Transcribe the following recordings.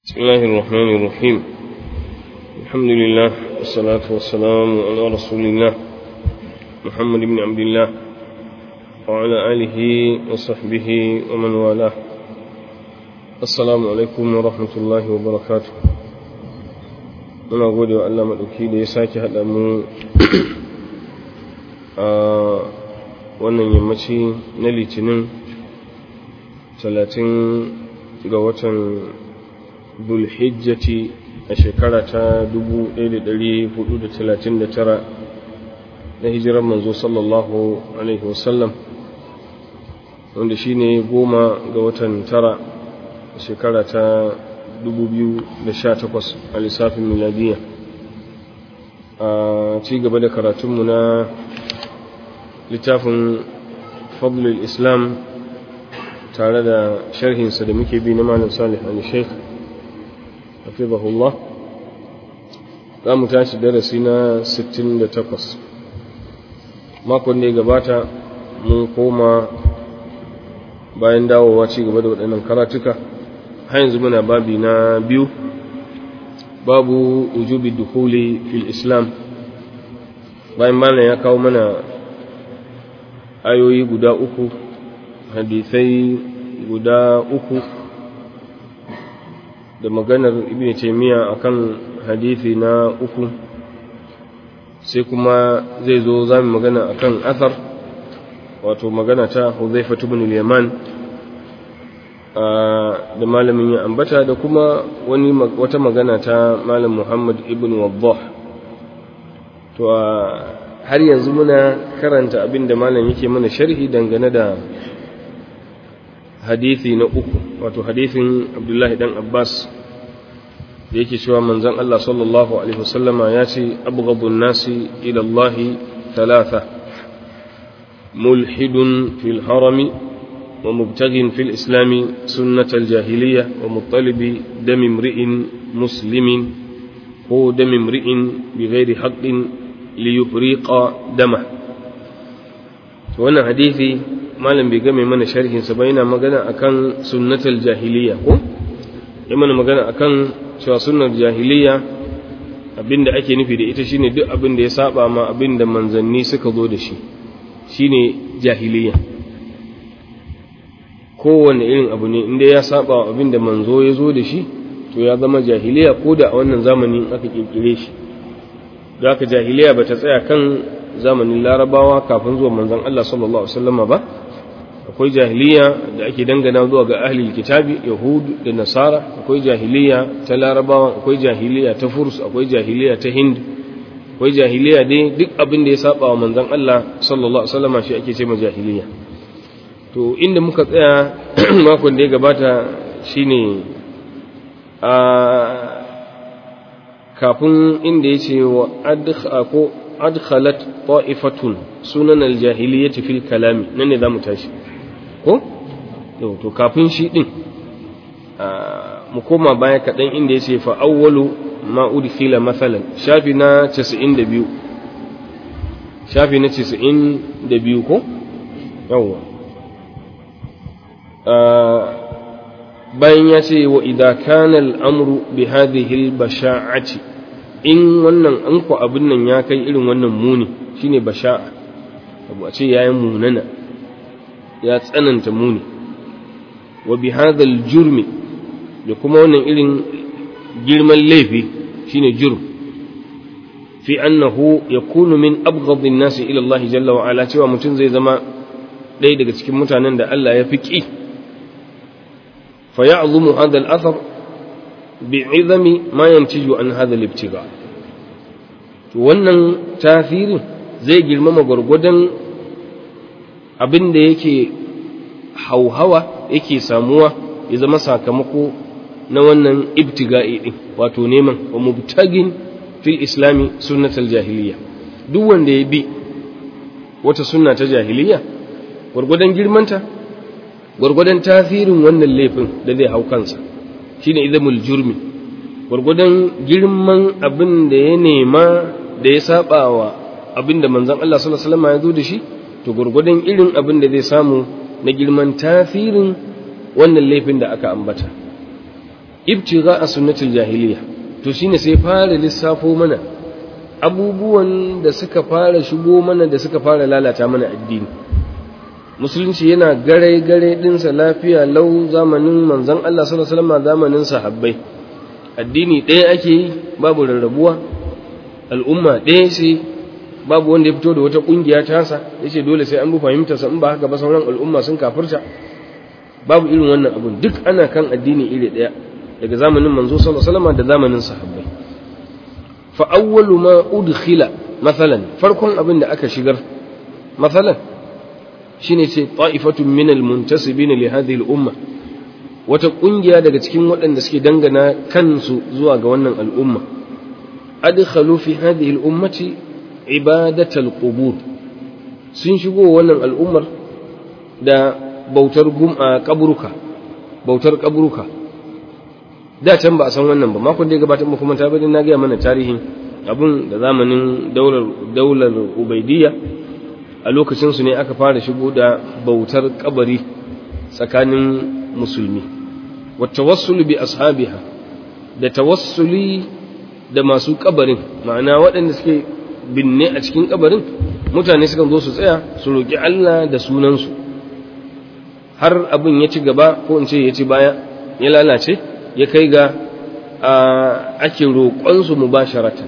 بسم الله الرحمن الرحيم الحمد لله والصلاة والسلام على رسول الله محمد بن عبد الله وعلى آله وصحبه ومن والاه السلام عليكم ورحمة الله وبركاته muna gode wa Allah maɗauki da ya sake haɗa mu a wannan yammaci na litinin talatin ga watan bulhijjati a shekara ta 1439 na hijirar manzo sallallahu alaihi wasallam wanda shi ne goma ga watan tara a shekara ta 2018 a lissafin miladiya a ci gaba da karatunmu na littafin fadlul islam tare da sharhinsa da muke bi na malam salih al-sheikh hafizahullah za mu tashi darasi na 68 makon da ya gabata mun koma bayan dawowa ci gaba da waɗannan karatuka har yanzu muna babi na biyu babu ujubi dukuli fil islam bayan malam ya kawo mana ayoyi guda uku hadisai guda uku da maganar ibn taymiya akan hadisi na uku sai kuma zai zo zamu magana akan athar wato magana ta Hudhayfa ibn al-Yaman da malamin ya ambata da kuma wani wata magana ta malam Muhammad ibn Waddah to har yanzu muna karanta abin da malam yake mana sharhi dangane da hadisi na uku wato hadisin Abdullahi dan Abbas da yake cewa manzon Allah sallallahu alaihi wasallama ya ce abghadun nasi ila Allah thalatha mulhidun fil harami wa mubtaghin fil islami sunnat al jahiliyyah wa muttalibi dam imri'in muslimin ko dam imri'in bighairi haqqin li yufriqa dama to wannan hadisi malam bai game mana sharhin sa ba yana magana akan sunnatul jahiliya ko ya mana magana akan cewa sunnar jahiliya abinda ake nufi da ita shine duk abin da ya saba ma abinda manzanni suka zo da shi shine jahiliya kowanne irin abu ne inda ya saba wa abinda manzo ya zo da shi to ya zama jahiliya ko da a wannan zamanin aka kirkire shi da aka jahiliya bata tsaya kan zamanin larabawa kafin zuwa manzon Allah sallallahu alaihi wasallama ba akwai jahiliya da ake dangana zuwa ga ahlul kitabi yahud da nasara akwai jahiliya ta larabawa akwai jahiliya ta furs akwai jahiliya ta hind akwai jahiliya dai duk abin da ya saba wa manzon Allah sallallahu alaihi wasallama shi ake ce ma jahiliya to inda muka tsaya makon da ya gabata shine a kafin inda ya ce wa ko adkhalat ta'ifatun sunan aljahiliyyati fil kalami nan ne zamu tashi ko to kafin shi din mu koma baya kadan inda yace fa awwalu ma udkhila mathalan shafi na 92 shafi na 92 ko yawa bayan ya ce wa idza kana al-amru bi hadhihi al-basha'ati in wannan an ku abin nan ya kai irin wannan muni shine basha'a abu a ce yayin munana ya tsananta muni wa bi hadhal jurmi da kuma wannan irin girman laifi shine jurm fi annahu yakunu min abghadhi an-nas ila Allah jalla wa ala cewa mutum zai zama ɗaya daga cikin mutanen da Allah ya fi ƙi fa ya'zumu hadha al-athar bi'izami ma yantiju an hadha al-ibtiga to wannan tasirin zai girmama gwargwadon abin da yake hauhawa yake samuwa ya zama sakamako na wannan ibtiga'i din wato neman wa mubtagin fil islami sunnatal jahiliya duk wanda ya bi wata sunna ta jahiliya gwargwadon girmanta gwargwadon tasirin wannan laifin da zai hau kansa shine idamul jurmi gwargwadon girman abin da ya nema da ya saba wa abin da manzon Allah sallallahu alaihi wasallam ya zo da shi to gwargwadon irin abin da zai samu na girman tasirin wannan laifin da aka ambata ibtigha a sunnatul jahiliya to shine sai fara lissafo mana abubuwan da suka fara shigo mana da suka fara lalata mana addini musulunci yana gare gare dinsa lafiya lau zamanin manzon Allah sallallahu alaihi wasallam zamanin sahabbai addini ɗaya ake yi babu rarrabuwa al'umma ɗaya ce babu wanda ya fito da wata ƙungiya tasa yace dole sai an bi fahimtarsa in ba haka ba sauran al'umma sun kafirta babu irin wannan abun duk ana kan addini iri ɗaya daga zamanin manzo sallallahu alaihi wasallam da zamanin sahabbai fa awwalu ma udkhila mathalan farkon abin da aka shigar mathalan shine ce ta'ifatun min almuntasibin li hadhihi al-umma wata kungiya daga cikin waɗanda suke dangana kansu zuwa ga wannan al'umma adkhalu fi hadhihi al-ummati ibadatal qubur sun shigo wannan al'ummar da bautar kaburuka bautar kaburuka da can ba a san wannan ba makon da ya gabata muku manta bane na ga mana tarihin abun da zamanin daular daular ubaidiyya a lokacin su ne aka fara shigo da bautar kabari tsakanin musulmi wa tawassulu bi ashabiha da tawassuli da masu kabarin ma'ana waɗanda suke binne a cikin kabarin mutane sukan zo su tsaya su roki Allah da sunansu har abin ya ci gaba ko in ce ya ci baya ya lalace ya kai ga ake roƙonsu mu ba sharatan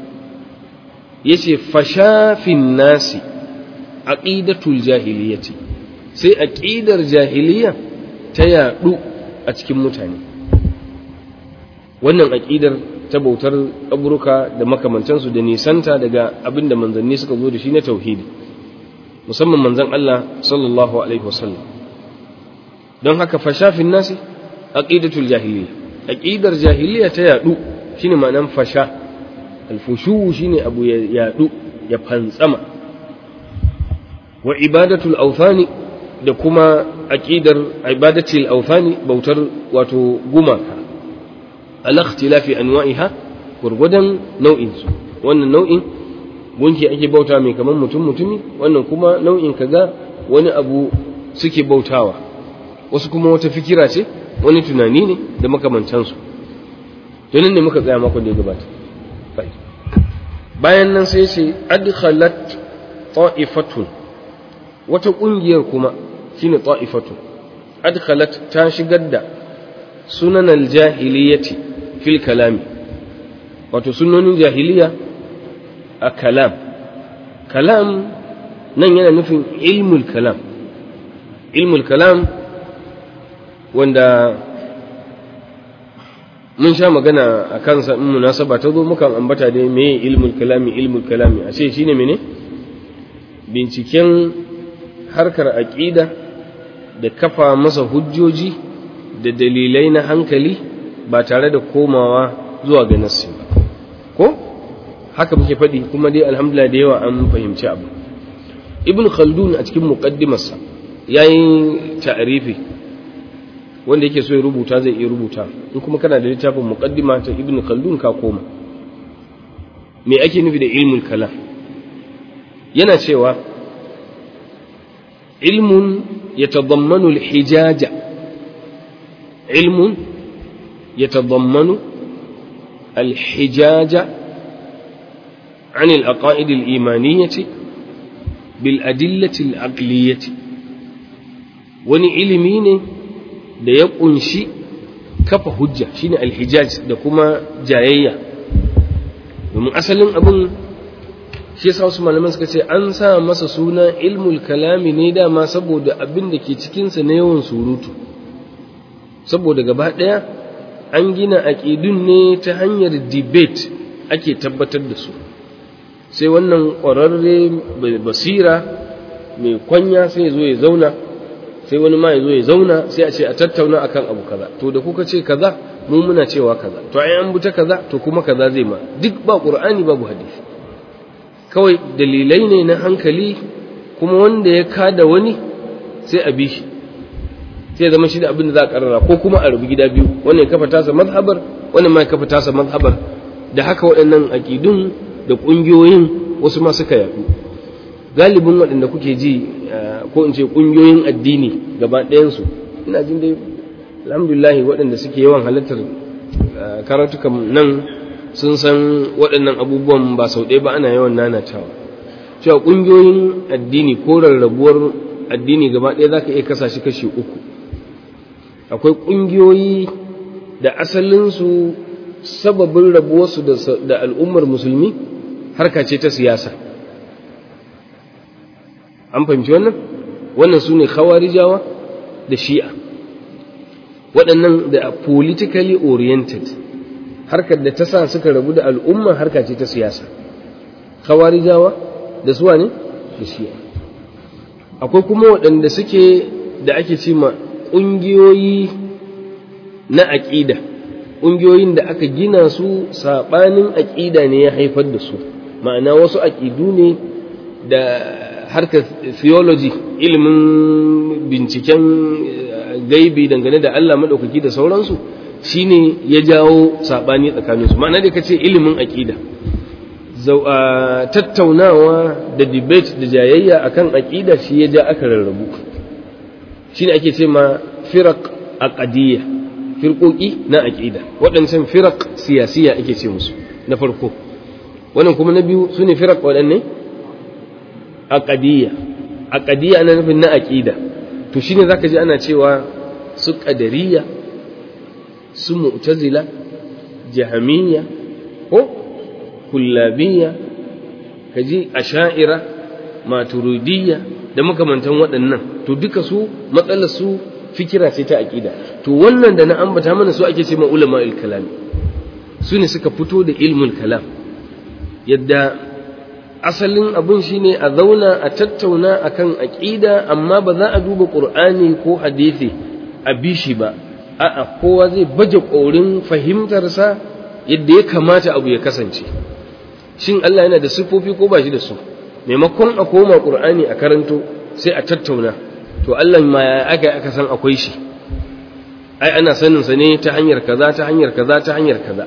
ya ce fashafin nasi aƙidatul jahiliyyati sai aƙidar jahiliya ta yaɗu a cikin mutane wannan aƙidar ta bautar ƙaburuka da makamantansu da nisanta daga abin da manzanni suka zo da shi na tauhidi musamman manzan Allah sallallahu alaihi wasallam don haka fashafin nasi aqidatul jahiliya aqidar jahiliya ta yadu shine ma'anan fasha alfushu shine abu ya yadu ya fantsama wa ibadatul awthani da kuma aqidar ibadatul awthani bautar wato gumaka al ikhtilafi anwa'iha gurgudan nau'in su wannan nau'in gunki ake bauta mai kaman mutum mutumi wannan kuma nau'in kaga wani abu suke bautawa wasu kuma wata fikira ce wani tunani ne da makamantansu tunan ne muka tsaya makon da ya gabata bayan nan sai ce adkhalat ta'ifatun wata kungiyar kuma shine ta'ifatun adkhalat ta shigar da sunan aljahiliyyati fil kalami wato sunonin jahiliya a kalam kalam nan yana nufin ilmul kalam ilmul kalam wanda mun sha magana a kansa in munasaba ta zo mukan ambata dai me ilmul kalami ilmul kalami a ce shine mene binciken harkar aqida da kafa masa hujjoji da dalilai na hankali ba tare da komawa zuwa ga nassi ba ko haka muke faɗi kuma dai alhamdulillah da yawa an fahimci abu ibn khaldun a cikin muqaddimarsa yayin ta'rifi wanda yake so ya rubuta zai iya rubuta in kuma kana da littafin muqaddima ta ibn khaldun ka koma me ake nufi da ilmul kalam yana cewa ilmun yatadammanu al-hijaja ilmun yatadammanu al-hijaja عن العقائد الإيمانية بالأدلة العقلية wani ilimi ne da ya kunshi kafa hujja shine alhijaj da kuma jayayya domin asalin abin shi yasa wasu malaman suka ce an sa masa suna ilmul kalami ne dama saboda abin da ke cikinsa na yawan surutu saboda gaba ɗaya an gina aƙidun ne ta hanyar debate ake tabbatar da su sai wannan ƙwararre basira mai kwanya sai zo ya zauna sai wani ma ya zo ya zauna sai a ce a tattauna akan abu kaza to da kuka ce kaza mu muna cewa kaza to ai an buta kaza to kuma kaza zai ma duk ba qur'ani babu hadisi kawai dalilai ne na hankali kuma wanda ya kada wani sai a bi shi sai zama shi da abin da za a karara ko kuma a rubu gida biyu wannan ya kafa tasa mazhabar wannan ma ya kafa tasa mazhabar da haka waɗannan aƙidun da ƙungiyoyin wasu ma suka yaɗu galibin waɗanda kuke ji ko in ce ƙungiyoyin addini gaba ɗayansu ina jin dai alhamdulillah waɗanda suke yawan halartar karatukan nan sun san waɗannan abubuwan ba sau ɗaya ba ana yawan nanatawa cewa ƙungiyoyin addini ko rarrabuwar addini gaba ɗaya za ka iya kasa shi kashi uku akwai ƙungiyoyi da asalinsu sababin rabuwarsu da al'ummar musulmi harka ce ta siyasa an fahimci wannan wannan su ne khawarijawa da shi'a waɗannan da politically oriented harkar da ta sa suka rabu da al'umma harka ce ta siyasa khawarijawa da suwa ne da shi'a akwai kuma waɗanda suke da ake ce ma ƙungiyoyi na aƙida ƙungiyoyin da aka gina su saɓanin aƙida ne ya haifar da su ma'ana wasu aƙidu ne da harkar theology ilimin binciken gaibi dangane da Allah maɗaukaki da sauransu shine ya jawo saɓani tsakaninsu ma'ana da ka ce ilimin aƙida tattaunawa da debate da jayayya akan aƙida shi ya ja aka rarrabu shine ake ce ma firaq aqadiyya firqoki na aƙida waɗancan firaq siyasiya ake ce musu na farko wannan kuma na biyu sune firaq waɗanne aqadiyya aqadiyya ana nufin na aqida to shine zaka ji ana cewa su qadariyya su mu'tazila jahamiyya ko kullabiyya kaji asha'ira maturidiyya da makamantan waɗannan to duka su matsalar su fikira ce ta aqida to wannan da na ambata mana su ake ce ma ulama kalam su ne suka fito da ilmul kalam yadda asalin abun shine a zauna a tattauna akan aqida amma ba za a duba qur'ani ko hadisi a bishi ba a'a kowa zai baje korin fahimtarsa yadda ya kamata abu ya kasance shin Allah yana da sifofi ko ba shi da su maimakon a koma qur'ani a karanto sai a tattauna to Allah ma ya aka aka san akwai shi ai ana sanin sa ne ta hanyar kaza ta hanyar kaza ta hanyar kaza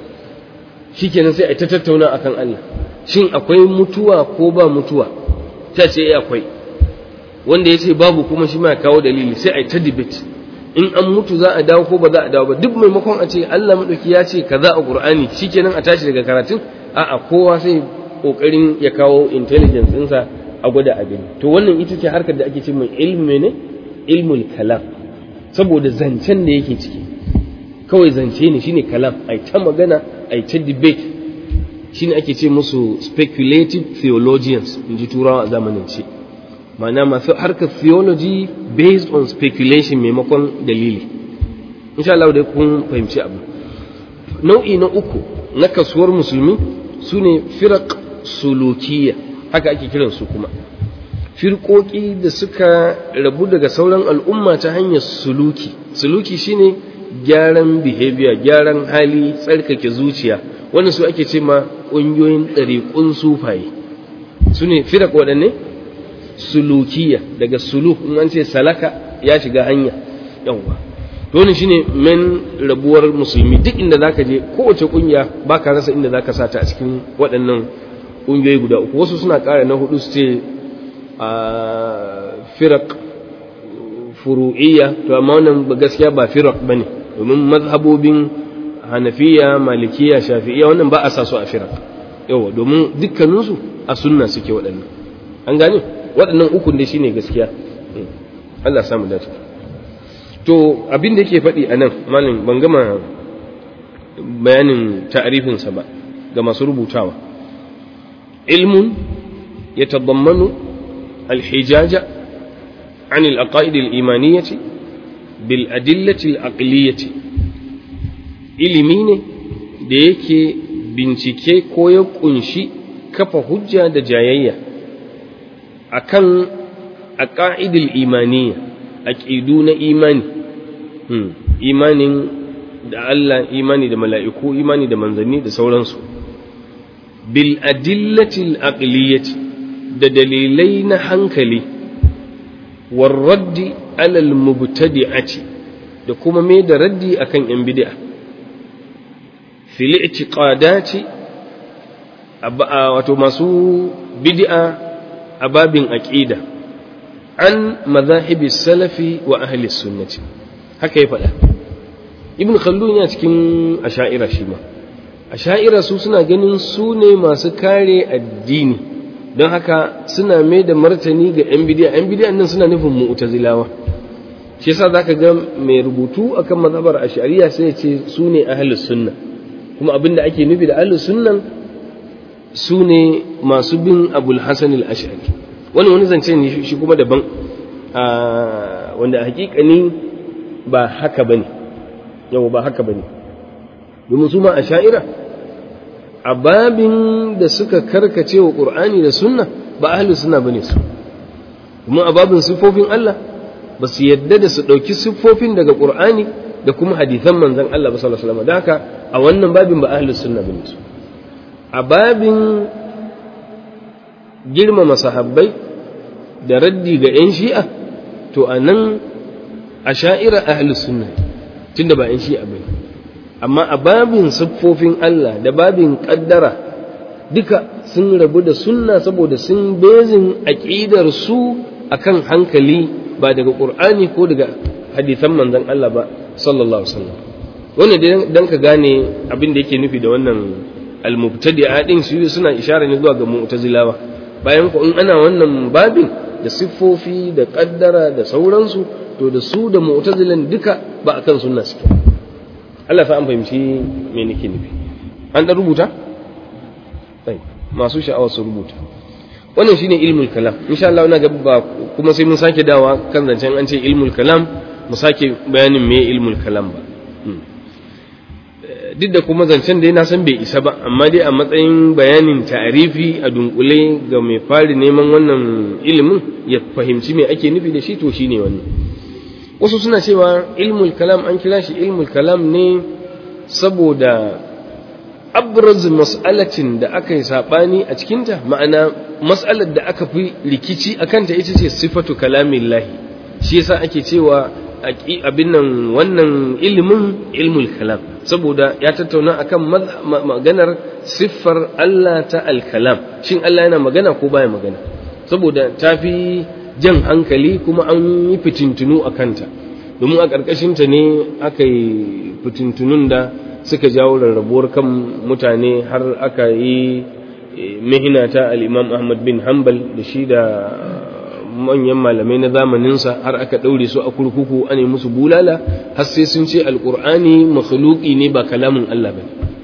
shikenan sai a ta tattauna akan Allah shin akwai mutuwa ko ba mutuwa ta ce akwai wanda ya ce babu kuma shi ma ya kawo dalili sai a ta debate in an mutu za a dawo ko ba za a dawo ba duk maimakon a ce Allah madauki ya ce kaza a Qur'ani shikenan a tashi daga karatun a'a kowa sai kokarin ya kawo intelligence ɗinsa a gwada abin to wannan ita ce harkar da ake ce mai ilmi ne ilmul kalam saboda zancen da yake ciki kawai zance ne shine kalam ai ta magana ai ta debate shine ake ce musu speculative theologians in ji turawa a zamanin ce ma'ana masu harkar theology based on speculation maimakon dalili insha Allah da kun fahimci abu nau'i na uku na kasuwar musulmi su ne firak sulukiya haka ake kiran su kuma firƙoƙi da suka rabu daga sauran al'umma ta hanyar suluki suluki shine gyaran behavior gyaran hali tsarkake zuciya wannan su ake ce ma ƙungiyoyin ɗariƙun sufaye su ne firak waɗanne sulukiya daga suluk in an ce salaka ya shiga hanya yawwa to shine men rabuwar musulmi duk inda zaka je kowace kungiya baka rasa inda zaka sata a cikin waɗannan kungiyoyi guda uku wasu suna ƙara na hudu su ce a firak furu'iyya to amma wannan gaskiya ba firak bane domin mazhabobin hanafiya malikiya shafi'iyya wannan ba a sa su a firak yawa domin dukkaninsu a sunna suke waɗannan an gane waɗannan ukun dai shine gaskiya Allah ya samu dace to abin da yake faɗi a nan malin ban gama bayanin ta'arifinsa ba ga masu rubutawa ilmun ya tabammanu alhijaja an al'aqaid al'imaniyyaci bil adillati al'aqliyyati ilimi ne da yake bincike ko ya kunshi kafa hujja da jayayya akan aqaidil imaniyya aƙidu na imani imanin da Allah imani da mala'iku imani da manzanni da sauransu bil adillatil aqliyati da dalilai na hankali warraddi alal mubtadi'ati da kuma mai da raddi akan yan bid'a fil i'tiqadati wato masu bid'a a babin aqida an mazahibi salafi wa ahli sunnati haka ya faɗa ibn khaldun yana cikin asha'ira shi ma asha'ira su suna ganin su ne masu kare addini don haka suna mai da martani ga yan bidiya yan bidiya nan suna nufin mu'tazilawa shi yasa zaka ga mai rubutu akan mazhabar ash'ariya sai ya ce su ne ahlus sunna kuma abinda ake nufi da ahlus sunnan su ne masu bin abul hasan al-ash'ari wani wani zance ne shi kuma daban wanda hakikani ba haka bane yau ba haka bane domin su ma ash'ira a babin da suka karkace wa qur'ani da sunna ba ahlus sunna bane su kuma a babin sifofin Allah ba su yadda da su ɗauki siffofin daga ƙur'ani da kuma hadithan manzan Allah ba sallallahu alaihi wasallam da haka a wannan babin ba ahlus sunna bane su a babin girmama sahabbai da raddi ga yan shi'a to a nan a sha'ira ahlus sunna tunda ba yan shi'a bane amma a babin siffofin Allah da babin kaddara duka sun rabu da sunna saboda sun bezin aqidar su akan hankali ba daga ƙur'ani ko daga hadithan manzon Allah ba sallallahu alaihi wasallam wannan dan ka gane abin da yake nufi da wannan al-mubtadi'a din su suna ishara ne zuwa ga mu'tazilawa bayan ko in ana wannan babin da siffofi da kaddara da sauransu to da su da mu'tazilan duka ba akan sunna suke Allah fa an fahimci me nake nufi an da rubuta masu sha'awa su rubuta wannan shine ilmul kalam insha Allah ina gaba kuma sai mun sake dawa kan zancen an ce ilmul kalam mu sake bayanin me ilmul kalam ba duk da kuma zancen da na san bai isa ba amma dai a matsayin bayanin ta'arifi a dunkule ga mai fari neman wannan ilimin ya fahimci me ake nufi da shi to shine wannan wasu suna cewa ilmul kalam an kira shi ilmul kalam ne saboda abraz mas'alatin da aka yi saɓani a cikinta ma'ana mas'alar da aka fi rikici a kanta ita ce sifatu kalamin lahi shi yasa ake cewa abin nan wannan ilimin ilmul kalam saboda ya tattauna akan maganar siffar Allah ta alkalam shin Allah yana magana ko baya magana saboda ta fi jan hankali kuma an yi fitintunu a kanta domin a ƙarƙashinta ne aka yi fitintunun da suka jawo rarrabuwar kan mutane har aka yi mihina ta al'imam Ahmad bin Hanbal da shi da manyan malamai na zamaninsa har aka ɗaure su a kurkuku ana musu bulala har sai sun ce alƙur'ani makhluki ne ba kalamin Allah ba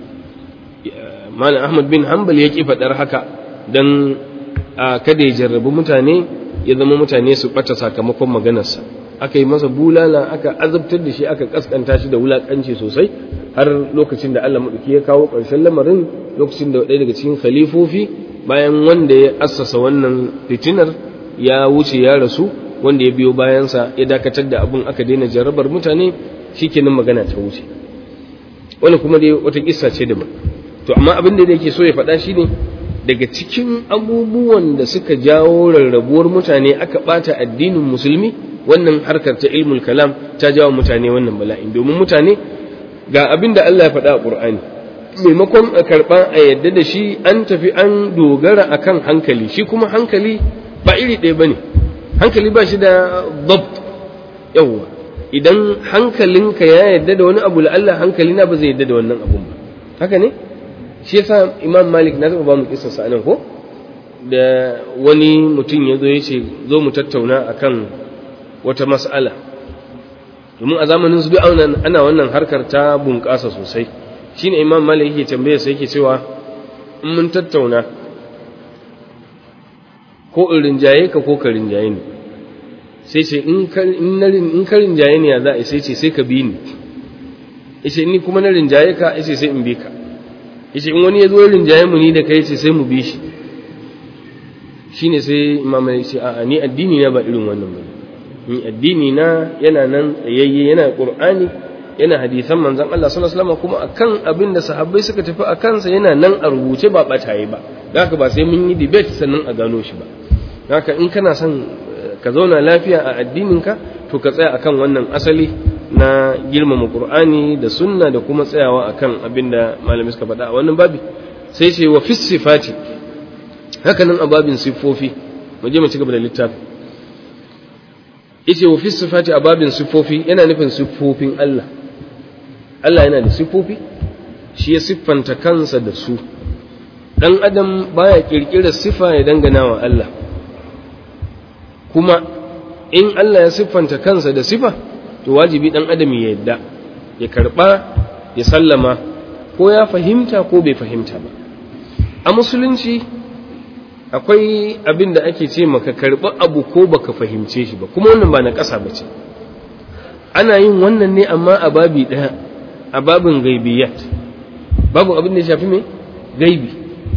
malam Ahmad bin Hanbal ya ƙi faɗar haka don kada ya jarrabi mutane ya zama mutane su ɓata sakamakon maganarsa aka yi masa bulala aka azabtar da shi aka kaskanta shi da wulakanci sosai har lokacin da Allah maɗauki ya kawo ƙarshen lamarin lokacin da ɗaya daga cikin khalifofi bayan wanda ya assasa wannan fitinar ya wuce ya rasu wanda ya biyo bayansa ya dakatar da abun aka daina jarabar mutane shikenan magana ta wuce wani kuma dai wata kissa ce daban to amma abin da yake so ya faɗa shine daga cikin abubuwan da suka jawo rarrabuwar mutane aka ɓata addinin musulmi wannan harkar ta ilmul kalam ta jawo mutane wannan bala'in domin mutane ga abin da Allah ya faɗa a Qur'ani maimakon a karɓa a yadda da shi an tafi an dogara akan hankali shi kuma hankali ba iri ɗaya bane hankali ba shi da dabt yawwa idan hankalinka ya yadda da wani abu Allah hankali na ba zai yadda da wannan abun ba haka ne shi yasa Imam Malik na taɓa ba mu kissa sa nan ko da wani mutum ya zo ya ce zo mu tattauna akan wata mas'ala domin a zamanin su duk ana wannan harkar ta bunƙasa sosai shine imam malik yake tambaye sai yake cewa in mun tattauna ko in rinjaye ka ko ka rinjaye ni sai ce in ka rinjaye ni ya za a sai ce sai ka bi ni yace ni kuma na rinjaye ka yace sai in bi ka yace in wani ya zo rinjaye mu ni da kai yace sai mu bi shi shine sai imam malik ce a'a ni addini na ba irin wannan ba ni addini na yana nan tsayayye yana qur'ani yana hadisan manzon Allah sallallahu alaihi wasallam kuma akan abin da sahabbai suka tafi a kansa yana nan a rubuce ba bataye ba haka ba sai mun yi debate sannan a gano shi ba haka in kana son ka zauna lafiya a addininka to ka tsaya akan wannan asali na girmama qur'ani da sunna da kuma tsayawa akan abin da malamai suka faɗa a wannan babi sai ce wa fi sifati haka nan a babin siffofi mu je mu ci gaba da littafi yace wa fi sifati a babin siffofi yana nufin siffofin Allah Allah yana da siffofi shi ya siffanta kansa da su dan adam baya kirkirar sifa ya dangana wa Allah kuma in Allah ya siffanta kansa da sifa to wajibi dan adam ya yadda ya karba ya sallama ko ya fahimta ko bai fahimta ba a musulunci akwai abin da ake ce maka karɓi abu ko baka fahimce shi ba kuma wannan ba na ƙasa ba ce ana yin wannan ne amma a babi ɗaya a babin gaibiyat babu abin da ya shafi mai gaibi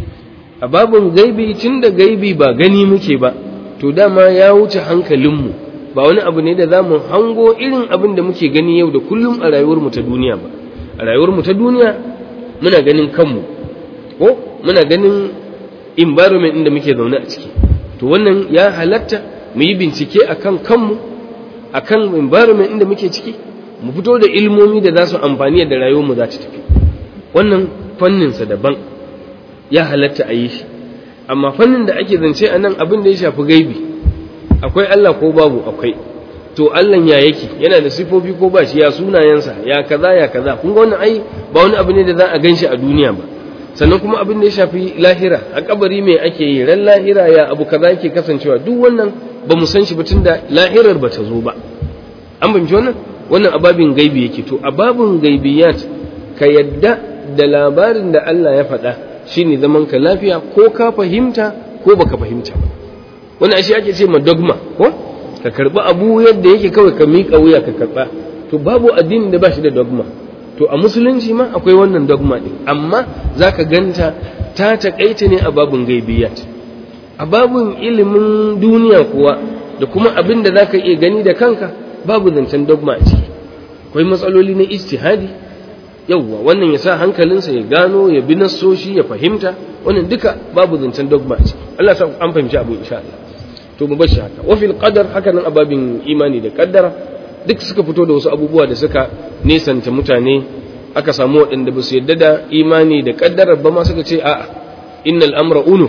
a babin gaibi tun da gaibi ba gani muke ba to dama ya wuce hankalinmu ba wani abu ne da za mu hango irin abin da muke gani yau da kullum a rayuwarmu ta duniya ba a rayuwarmu ta duniya muna ganin kanmu ko muna ganin environment inda muke zaune a ciki to wannan ya halatta mu yi bincike akan kanmu akan environment inda muke ciki mu fito da ilmomi da za su amfani da rayuwarmu za ta tafi wannan fanninsa daban ya halatta a yi shi amma fannin da ake zance a nan abin da ya shafi gaibi akwai Allah ko babu akwai to Allah ya yake yana da sifofi ko ba shi ya sunayensa ya kaza ya kaza kun ga wannan ai ba wani abu ne da za a ganshi a duniya ba sannan kuma abin da ya shafi lahira a kabari mai ake yi ran lahira ya abu kaza yake kasancewa duk wannan ba mu san shi ba tunda lahirar ba ta zo ba an fahimci wannan wannan ababin gaibi yake to ababin gaibiyat ka yadda da labarin da Allah ya faɗa shine zaman ka lafiya ko ka fahimta ko baka fahimta ba wannan shi ake ce ma dogma ko ka karbi abu yadda yake kawai ka miƙa wuya ka karba to babu addinin da ba shi da dogma to a musulunci ma akwai wannan dogma din amma zaka ganta ta takaita ne a babun gaibiyat a babun ilimin duniya kuwa da kuma abin da zaka iya gani da kanka babu zancen dogma a ciki akwai matsaloli na ijtihadi yauwa wannan ya sa hankalinsa ya gano ya bi nassoshi ya fahimta wannan duka babu zancen dogma ce Allah sa an fahimci abu insha Allah to mu bashi haka wa fil qadar haka nan ababin imani da kaddara duk suka fito da wasu abubuwa da suka nesanta mutane aka samu waɗanda ba su yadda da imani da kaddara ba ma suka ce a'a innal amra unuf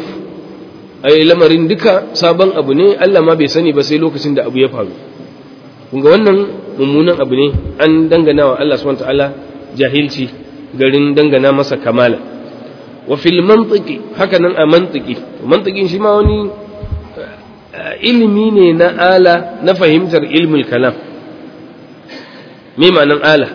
ai lamarin duka sabon abu ne Allah ma bai sani ba sai lokacin da abu ya faru kun ga wannan mummunan abu ne an dangana wa Allah subhanahu wa ta'ala jahilci garin dangana masa kamala wa fil mantiki haka nan a mantiki mantikin shi ma wani ilimi ne na ala na fahimtar ilmul kalam me ma'anan ala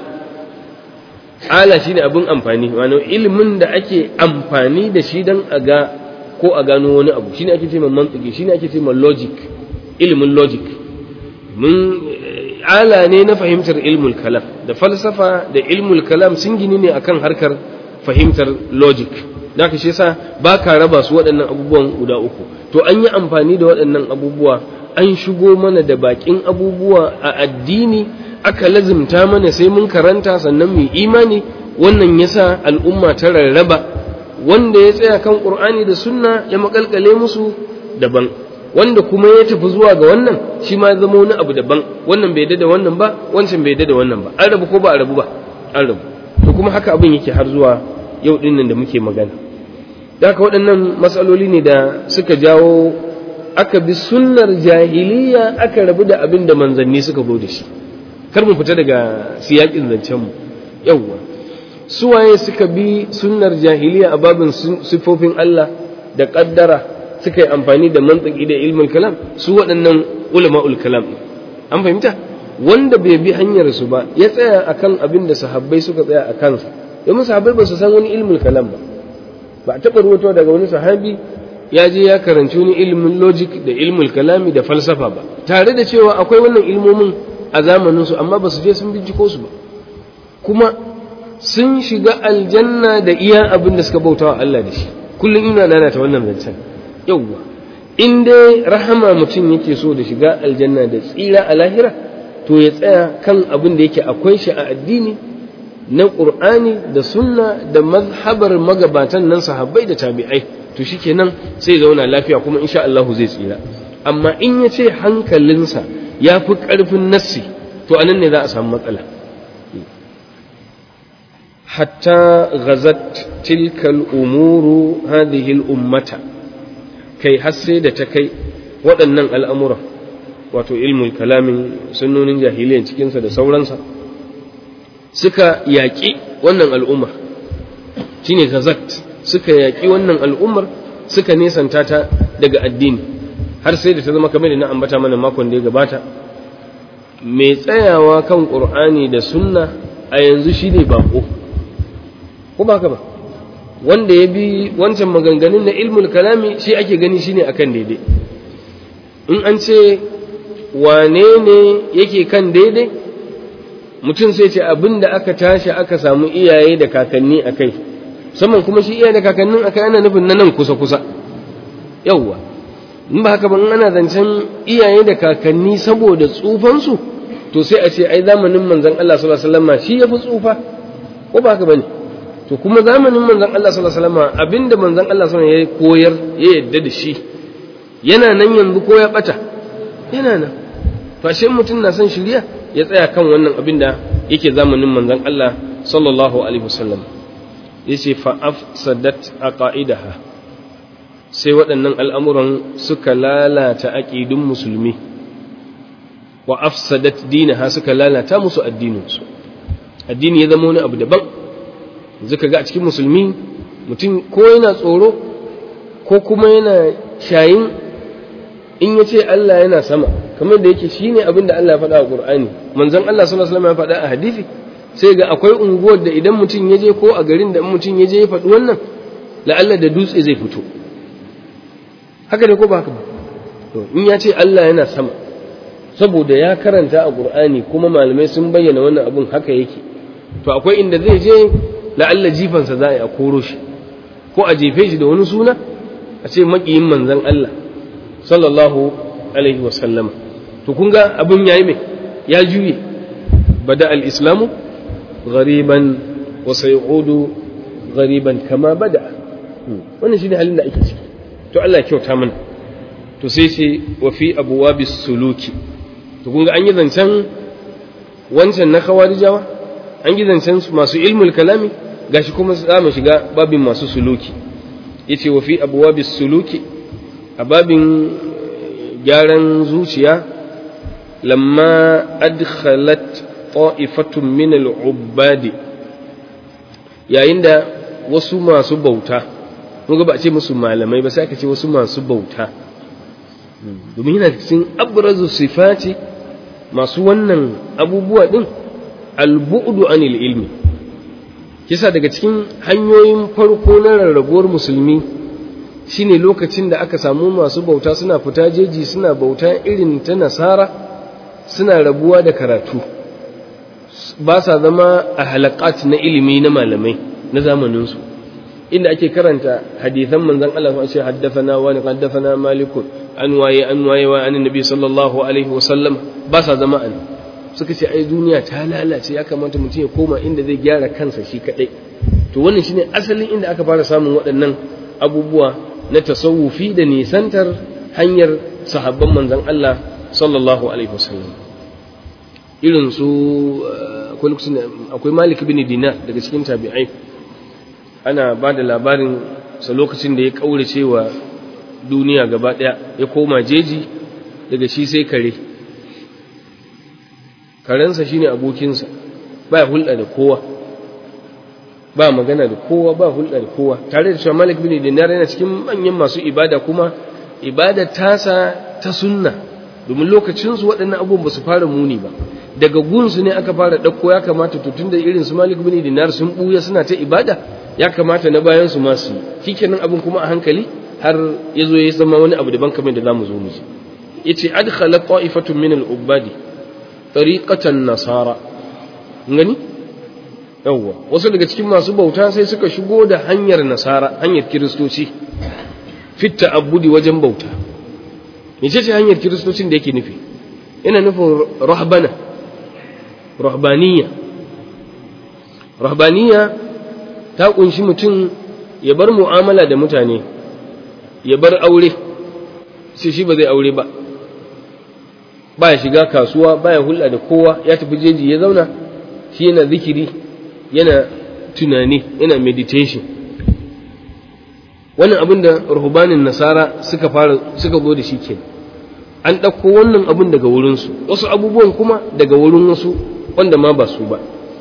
ala shine abin amfani wani ilimin da ake amfani da shi don a ga ko a gano wani abu shine ake ce mantiki shine ake ce logic ilimin logic mun ala ne na fahimtar ilmul kalam da falsafa da ilmul kalam sun gini ne akan harkar fahimtar logic da ka shi yasa ba ka raba su waɗannan abubuwan guda uku to an yi amfani da waɗannan abubuwa an shigo mana da baƙin abubuwa a addini aka lazimta mana sai mun karanta sannan mu imani wannan yasa al'umma ta rarraba wanda ya tsaya kan qur'ani da sunna ya makalkale musu daban wanda kuma ya tafi zuwa ga wannan shi ma zama wani abu daban wannan bai da wannan ba wancan bai da wannan ba an rabu ko ba a rabu ba an rabu to kuma haka abin yake har zuwa yau din nan da muke magana da haka waɗannan matsaloli ne da suka jawo aka bi sunnar jahiliya aka rabu da abin da manzanni suka zo da shi kar mu fita daga siyakin zancen mu yawwa suwaye suka bi sunnar jahiliya a babin sifofin Allah da kaddara suka yi amfani da mantiki da ilmin kalam su waɗannan ulama'ul kalam an fahimta wanda bai bi hanyar su ba ya tsaya akan abin da sahabbai suka tsaya a kansa domin sahabbai ba su san wani ilmin kalam ba ba a taɓa ruwato daga wani sahabi ya je ya karanci wani ilmin logic da ilmin kalami da falsafa ba tare da cewa akwai wannan ilmomin a zamanin su amma ba su je sun binciko su ba kuma sun shiga aljanna da iya abin da suka bautawa Allah da shi kullum ina lalata wannan zancen yauwa in dai rahama mutum yake so da shiga aljanna da tsira a lahira to ya tsaya kan abin da yake akwai shi a addini na ƙur'ani da sunna da mazhabar magabatan nan sahabbai da tabi'ai to shikenan sai zauna lafiya kuma insha Allah zai tsira amma in ya ce hankalinsa ya fi ƙarfin nassi to anan ne za a samu matsala hatta ghazat tilkal umuru hadhihi al-ummata kai har sai da ta kai waɗannan al'amura wato ilmul kalamin sunnonin jahiliyan cikinsa da sauransa suka yaƙi wannan al'ummar shine gazat suka yaƙi wannan al'ummar suka nesanta ta daga addini har sai da ta zama kamar da na ambata mana makon da ya gabata mai tsayawa kan ƙur'ani da sunna a yanzu shine bako ko ba ka ba wanda ya bi wancan maganganun na ilmul kalami shi ake gani shine akan daidai in an ce wane ne yake kan daidai mutum sai ce abin da aka tashi aka samu iyaye da kakanni a kai musamman kuma shi iyaye da kakannin a kai ana nufin na nan kusa-kusa yauwa in ba haka ba in ana zancen iyaye da kakanni saboda tsufansu to sai a ce ai zamanin manzon Allah sallallahu alaihi wasallam shi yafi tsufa ko ba haka bane to kuma zamanin manzon Allah sallallahu alaihi wasallam abinda manzon Allah sallallahu alaihi wasallam ya koyar ya yadda da shi yana nan yanzu ko ya bata yana nan to ashe mutum na son shirya ya tsaya kan wannan abin da yake zamanin manzon Allah sallallahu alaihi wasallam yace fa afsadat aqaidaha sai waɗannan al'amuran suka lalata aqidun musulmi wa afsadat dinaha suka lalata musu addininsu addini ya zama wani abu daban zaka ga a cikin musulmi mutum ko yana tsoro ko kuma yana shayin in ya ce Allah yana sama kamar da yake shi ne abin da Allah ya faɗa a ƙur'ani manzon Allah sallallahu alaihi wasallam ya faɗa a hadisi sai ga akwai unguwar da idan mutum ya je ko a garin da mutum ya je ya faɗi wannan la'alla da dutse zai fito haka da ko ba haka ba to in ya ce Allah yana sama saboda ya karanta a ƙur'ani kuma malamai sun bayyana wannan abin haka yake to akwai inda zai je la'alla jifansa za a yi a koro shi ko a jefe shi da wani suna a ce maƙiyin manzon Allah sallallahu alaihi wasallam to kun ga abin yayi mai ya juye bada al-islamu ghariban wa sayudu ghariban kama bada wannan shine halin da ake ciki to Allah ya kyauta mana to sai ce wa fi abwabis suluki to kun ga an yi zancen wancan na khawarijawa an yi zancen masu ilmul kalami gashi kuma za mu shiga babin masu suluki yace wa fi abwabis suluki a babin gyaran zuciya lamma adkhalat ta'ifatun min al-ubbadi yayin da wasu masu bauta mun ga ba a ce musu malamai ba sai aka ce wasu masu bauta domin yana cikin abrazu sifati masu wannan abubuwa din al-bu'du anil ilmi kisa daga cikin hanyoyin farko na rarrabuwar musulmi shine lokacin da aka samu masu bauta suna fita jeji suna bauta irin ta nasara suna rabuwa da karatu ba sa zama a halakat na ilimi na malamai na zamaninsu inda ake karanta hadithan manzan Allah sun ce haddathana wa ni haddathana malikun an waye an waye wa an nabi sallallahu alaihi wasallam ba sa zama an suka ce ai duniya ta lalace ya kamata mutum ya koma inda zai gyara kansa shi kadai to wannan shine asalin inda aka fara samun waɗannan abubuwa na tasawufi da nisantar hanyar sahabban manzan Allah sallallahu alaihi wasallam irin su akwai malik bin dinar daga cikin tabi'ai ana ba da labarin sa lokacin da ya kaurace wa duniya gaba daya ya koma jeji daga shi sai kare karensa shine abokinsa ba hulɗa da kowa ba magana da kowa ba hulɗa da kowa tare da cewa malik bin dinar yana cikin manyan masu ibada kuma ibada tasa ta sunna domin lokacinsu waɗannan abubuwan ba su fara muni ba daga gunsu ne aka fara ɗauko ya kamata to tunda irin su malik bin dinar sun ɓuya suna ta ibada ya kamata na bayan su ma su yi shikenan abin kuma a hankali har ya zo ya zama wani abu daban kamar da zamu zo mu ji yace adkhala ta'ifatun min al-ubadi tariqatan nasara ngani yawwa wasu daga cikin masu bauta sai suka shigo da hanyar nasara hanyar kiristoci fitta abudi wajen bauta mece ce hanyar kiristocin da yake nufi yana nufin rahbana rahbaniya rahbaniya ta kunshi mutum ya bar mu'amala da mutane ya bar aure sai shi ba zai aure ba baya shiga kasuwa baya hulɗa da kowa ya tafi jeji ya zauna shi yana zikiri yana tunani yana meditation wannan abin da rahubanin nasara suka fara suka zo da shi ke an ɗauko wannan abin daga wurinsu wasu abubuwan kuma daga wurin wasu wanda ma ba su ba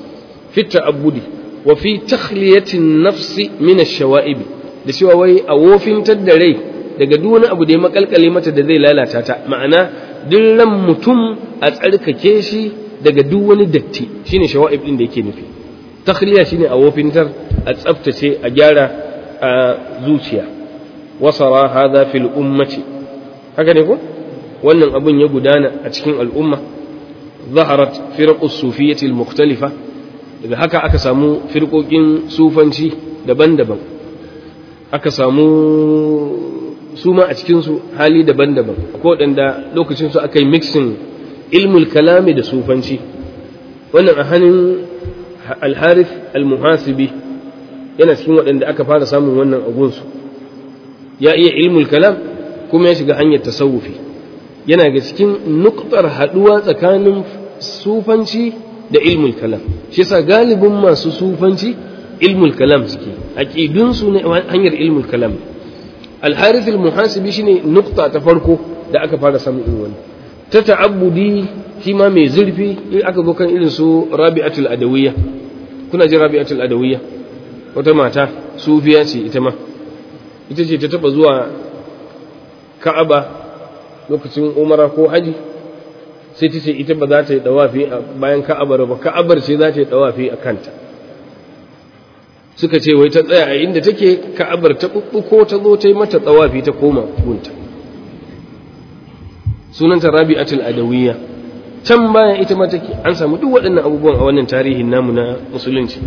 fi ta'abbudi wa fi takhliyatin nafsi min ash-shawa'ib da cewa wai a wofintar da rai daga duk wani abu da ya makalkale mata da zai lalata ta ma'ana duk ran mutum a tsarkake shi daga duk wani datti shine shawa'ib din da yake nufi takhliya shine a wofintar a tsaftace a gyara a zuciya wasara hadha fil ummati haka ne ko wannan abun ya gudana a cikin al'umma zaharat firqus sufiyyati al-mukhtalifa daga haka aka samu firqokin sufanci daban-daban aka samu su ma a cikinsu hali daban-daban ko waɗanda lokacinsu aka yi mixin ilmul kalami da sufanci wannan a hannun alharif almuhasibi yana cikin waɗanda aka fara samun wannan agunsu ya iya ilmul kalam kuma ya shiga hanyar tasawufi yana ga cikin nuktar haɗuwa tsakanin sufanci da ilmul kalam shi yasa galibin masu sufanci ilmul kalam suke aqidunsu ne hanyar ilmul kalam al-harith al-muhasibi shine nukta ta farko da aka fara samun irin wannan ta ta'abbudi shi ma mai zurfi in aka zo kan irin su rabi'atul adawiyya kuna ji rabi'atul adawiyya wata mata sufiya ce ita ma ita ce ta taba zuwa ka'aba lokacin umara ko haji sai ta ce ita ba za ta yi dawafi bayan ka'abar ba ka'abar ce za ta yi dawafi a kanta suka ce wai ta tsaya a inda take ka'abar ta bubbuko ta zo ta yi mata tsawafi ta koma gunta sunanta rabi'atul adawiyya can bayan ita ma take an samu duk waɗannan abubuwan a wannan tarihin namu na musulunci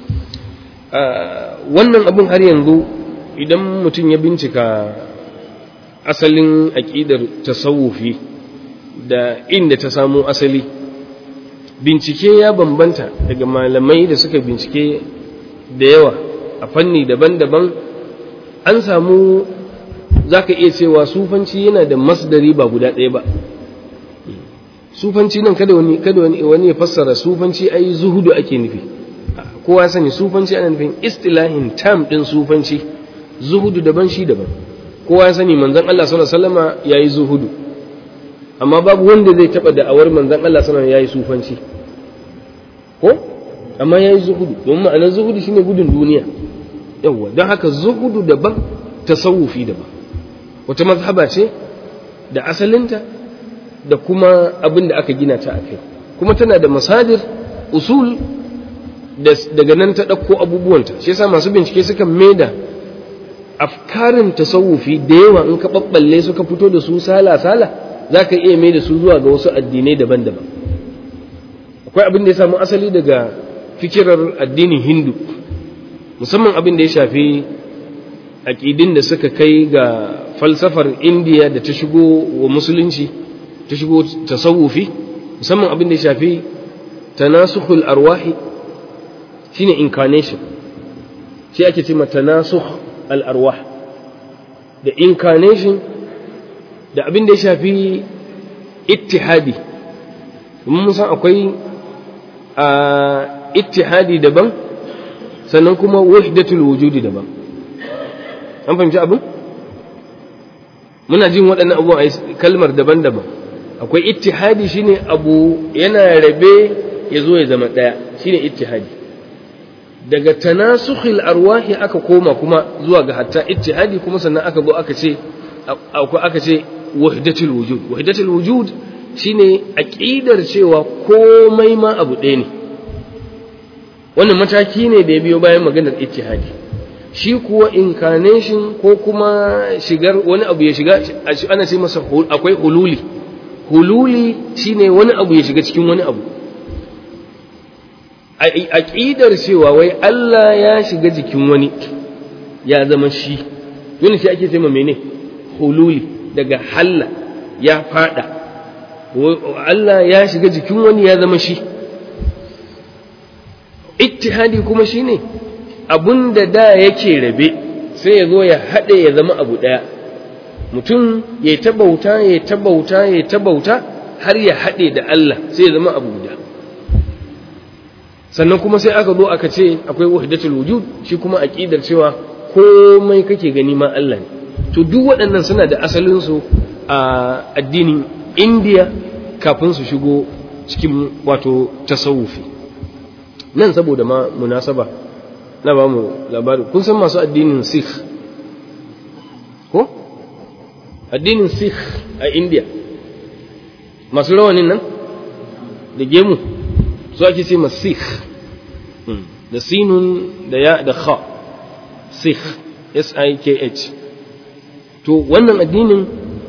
wannan abun har yanzu idan mutum ya bincika asalin aƙidar tasawufi da inda ta samo asali bincike ya bambanta daga malamai da suka bincike da yawa a fanni daban-daban an samu za ka iya cewa sufanci yana da masdari ba guda ɗaya ba sufanci nan kada wani kada wani wani ya fassara sufanci ai zuhudu ake nufi kowa sani sufanci ana nufin istilahin tam din sufanci zuhudu daban shi daban kowa sani manzon Allah sallallahu alaihi wasallama yayi zuhudu amma babu wanda zai taba da'awar manzon Allah sallallahu alaihi wasallam yayi sufanci ko amma yayi zuhudu domin ma'anar zuhudu shine gudun duniya yawa don haka zuhudu daban tasawufi daban wata mazhaba ce da asalinta da kuma abin da aka gina ta a kai kuma tana da masadir usul daga nan ta ɗauko abubuwanta shi yasa masu bincike suka maida afkarin tasawufi da yawa in ka ɓaɓɓalle suka fito da su sala-sala za ka iya mai da su zuwa ga wasu addinai daban-daban akwai abin da ya samu asali daga fikirar addinin hindu musamman abin da ya shafi aƙidin da suka kai ga falsafar indiya da ta shigo wa musulunci ta shigo tasawufi musamman abin da ya shafi tanasukhul arwahi shine incarnation shi ake ce tanasukh al arwah da incarnation da abin da ya shafi ittihadi mun san akwai a ittihadi daban sannan kuma wahdatul wujudi daban an fahimci abin muna jin waɗannan abubuwan a kalmar daban-daban akwai ittihadi shine abu yana rabe ya zo ya zama ɗaya shine ittihadi daga tanasukhil arwahi aka koma kuma zuwa ga hatta ittihadi kuma sannan aka zo aka ce aka ce wahdatul wujud wahdatul wujud shine aqidar cewa komai ma abu ɗaya ne wannan mataki ne da ya biyo bayan maganar ittihadi shi kuwa incarnation ko kuma shigar wani abu ya shiga ana ce masa akwai hululi hululi shine wani abu ya shiga cikin wani abu aqidar cewa wai Allah ya shiga jikin wani ya zama shi yana shi ake cewa mene hululi daga halla ya fada Allah ya shiga jikin wani ya zama shi ittihadi kuma shine abun da da yake rabe sai ya zo ya haɗe ya zama abu ɗaya mutum ya ta bauta ya ta bauta ya ta bauta har ya haɗe da Allah sai ya zama abu guda sannan kuma sai aka zo aka ce akwai wahdatul wujud shi kuma aqidar cewa komai kake gani ma Allah ne to duk waɗannan suna da asalin su a addinin India kafin su shigo cikin wato tasawufi nan saboda ma munasaba na ba mu labari kun san masu addinin sikh ko addinin sikh a india masu rawanin nan da gemu su ake ce ma sikh da sinun da ya da kha sikh s-i-k-h to wannan addinin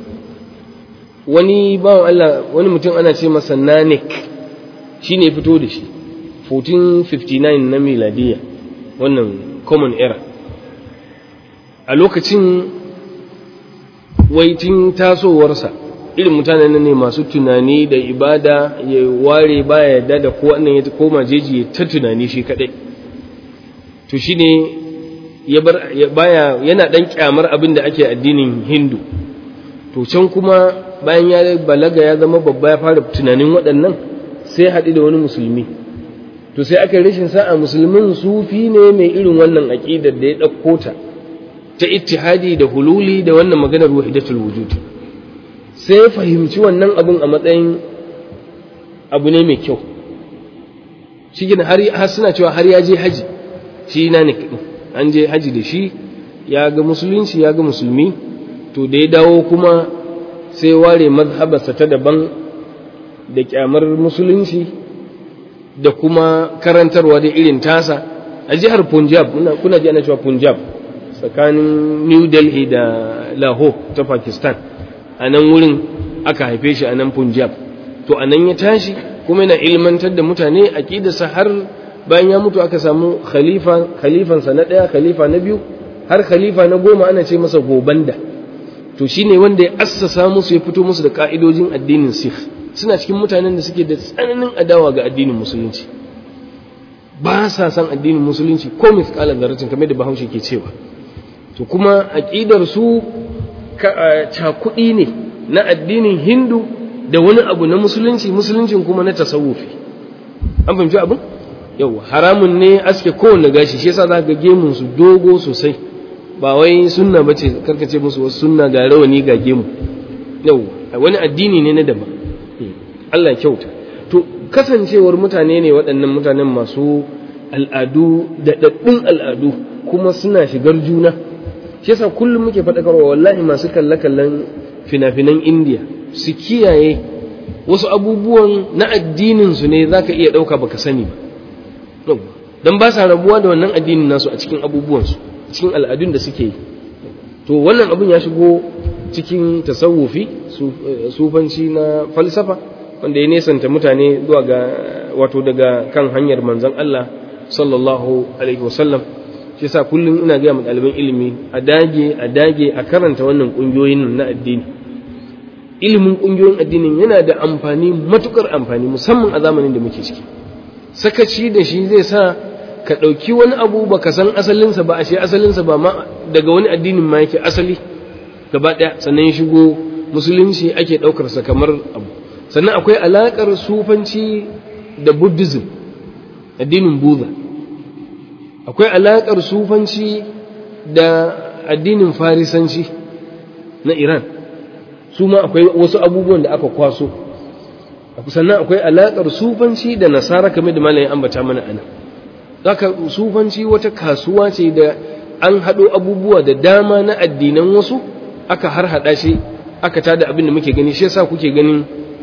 wani bawan Allah wani mutum ana ce masa nanik shi ne fito da shi 1459 na miladiya wannan common era a lokacin waitin tasowarsa irin mutanen ne masu tunani da ibada ya ware baya yadda da ko wannan ya koma jeji ya ta tunani shi kadai to shine ya bar baya yana dan kyamar abin da ake addinin Hindu to can kuma bayan ya balaga ya zama babba ya fara tunanin waɗannan sai haɗu da wani musulmi to sai aka rashin sa'a musulmin sufi ne mai irin wannan aƙidar da ya ɗauko ta ta ittihadi da hululi da wannan maganar wahidatul wujud sai ya fahimci wannan abun a matsayin abu ne mai kyau shi har suna cewa har ya je haji shi na ne an je haji da shi ya ga musulunci ya ga musulmi to da ya dawo kuma sai ware mazhabarsa ta daban da kyamar musulunci da kuma karantarwa da irin tasa a jihar punjab kuna ji ana cewa punjab tsakanin new delhi da lahore ta pakistan a nan wurin aka haife shi a nan punjab to a nan ya tashi kuma yana ilmantar da mutane aƙidarsa har bayan ya mutu aka samu khalifa khalifansa na ɗaya khalifa na biyu har khalifa na goma ana ce masa gobanda to shine wanda ya assasa musu ya fito musu da ka'idojin addinin sikh suna cikin mutanen da suke da tsananin adawa ga addinin musulunci ba sa san addinin musulunci ko misƙalar zarratin kamar da bahaushe ke cewa to kuma aƙidar su cakuɗi ne na addinin hindu da wani abu na musulunci musuluncin kuma na tasawufi an fahimci abin yau haramun ne aske kowanne gashi shi yasa za ga gemun su dogo sosai ba wai sunna bace karkace musu wasu sunna ga rawani ga gemu yau wani addini ne na daban Allah kyauta to kasancewar mutane ne waɗannan mutanen masu al'adu da daɗin al'adu kuma suna shigar juna shi yasa kullum muke faɗakarwa wallahi masu kalle-kallen fina-finan indiya su kiyaye wasu abubuwan na addinin su ne zaka iya ɗauka baka sani ba don ba sa rabuwa da wannan addinin nasu a cikin abubuwansu cikin al'adun da suke yi to wannan abin ya shigo cikin tasawufi sufanci na falsafa wanda ya nesanta mutane zuwa ga wato daga kan hanyar manzon Allah sallallahu alaihi wasallam shi yasa kullum ina ga mu ɗaliban ilimi a dage a dage a karanta wannan ƙungiyoyin na addini ilimin ƙungiyoyin addinin yana da amfani matukar amfani musamman a zamanin da muke ciki sakaci da shi zai sa ka ɗauki wani abu ba ka san asalinsa ba ashe asalinsa ba ma daga wani addinin ma yake asali gaba ɗaya sannan ya shigo musulunci ake ɗaukarsa kamar abu sannan akwai alaƙar sufanci da buddhism addinin buddha akwai alaƙar sufanci da addinin farisanci na iran su ma akwai wasu abubuwan da aka kwaso sannan akwai alaƙar sufanci da nasara kamar da malayin ambata mana ana zaka sufanci wata kasuwa ce da an haɗo abubuwa da dama na addinan wasu aka har haɗa shi aka tada abin da muke gani shi yasa kuke ganin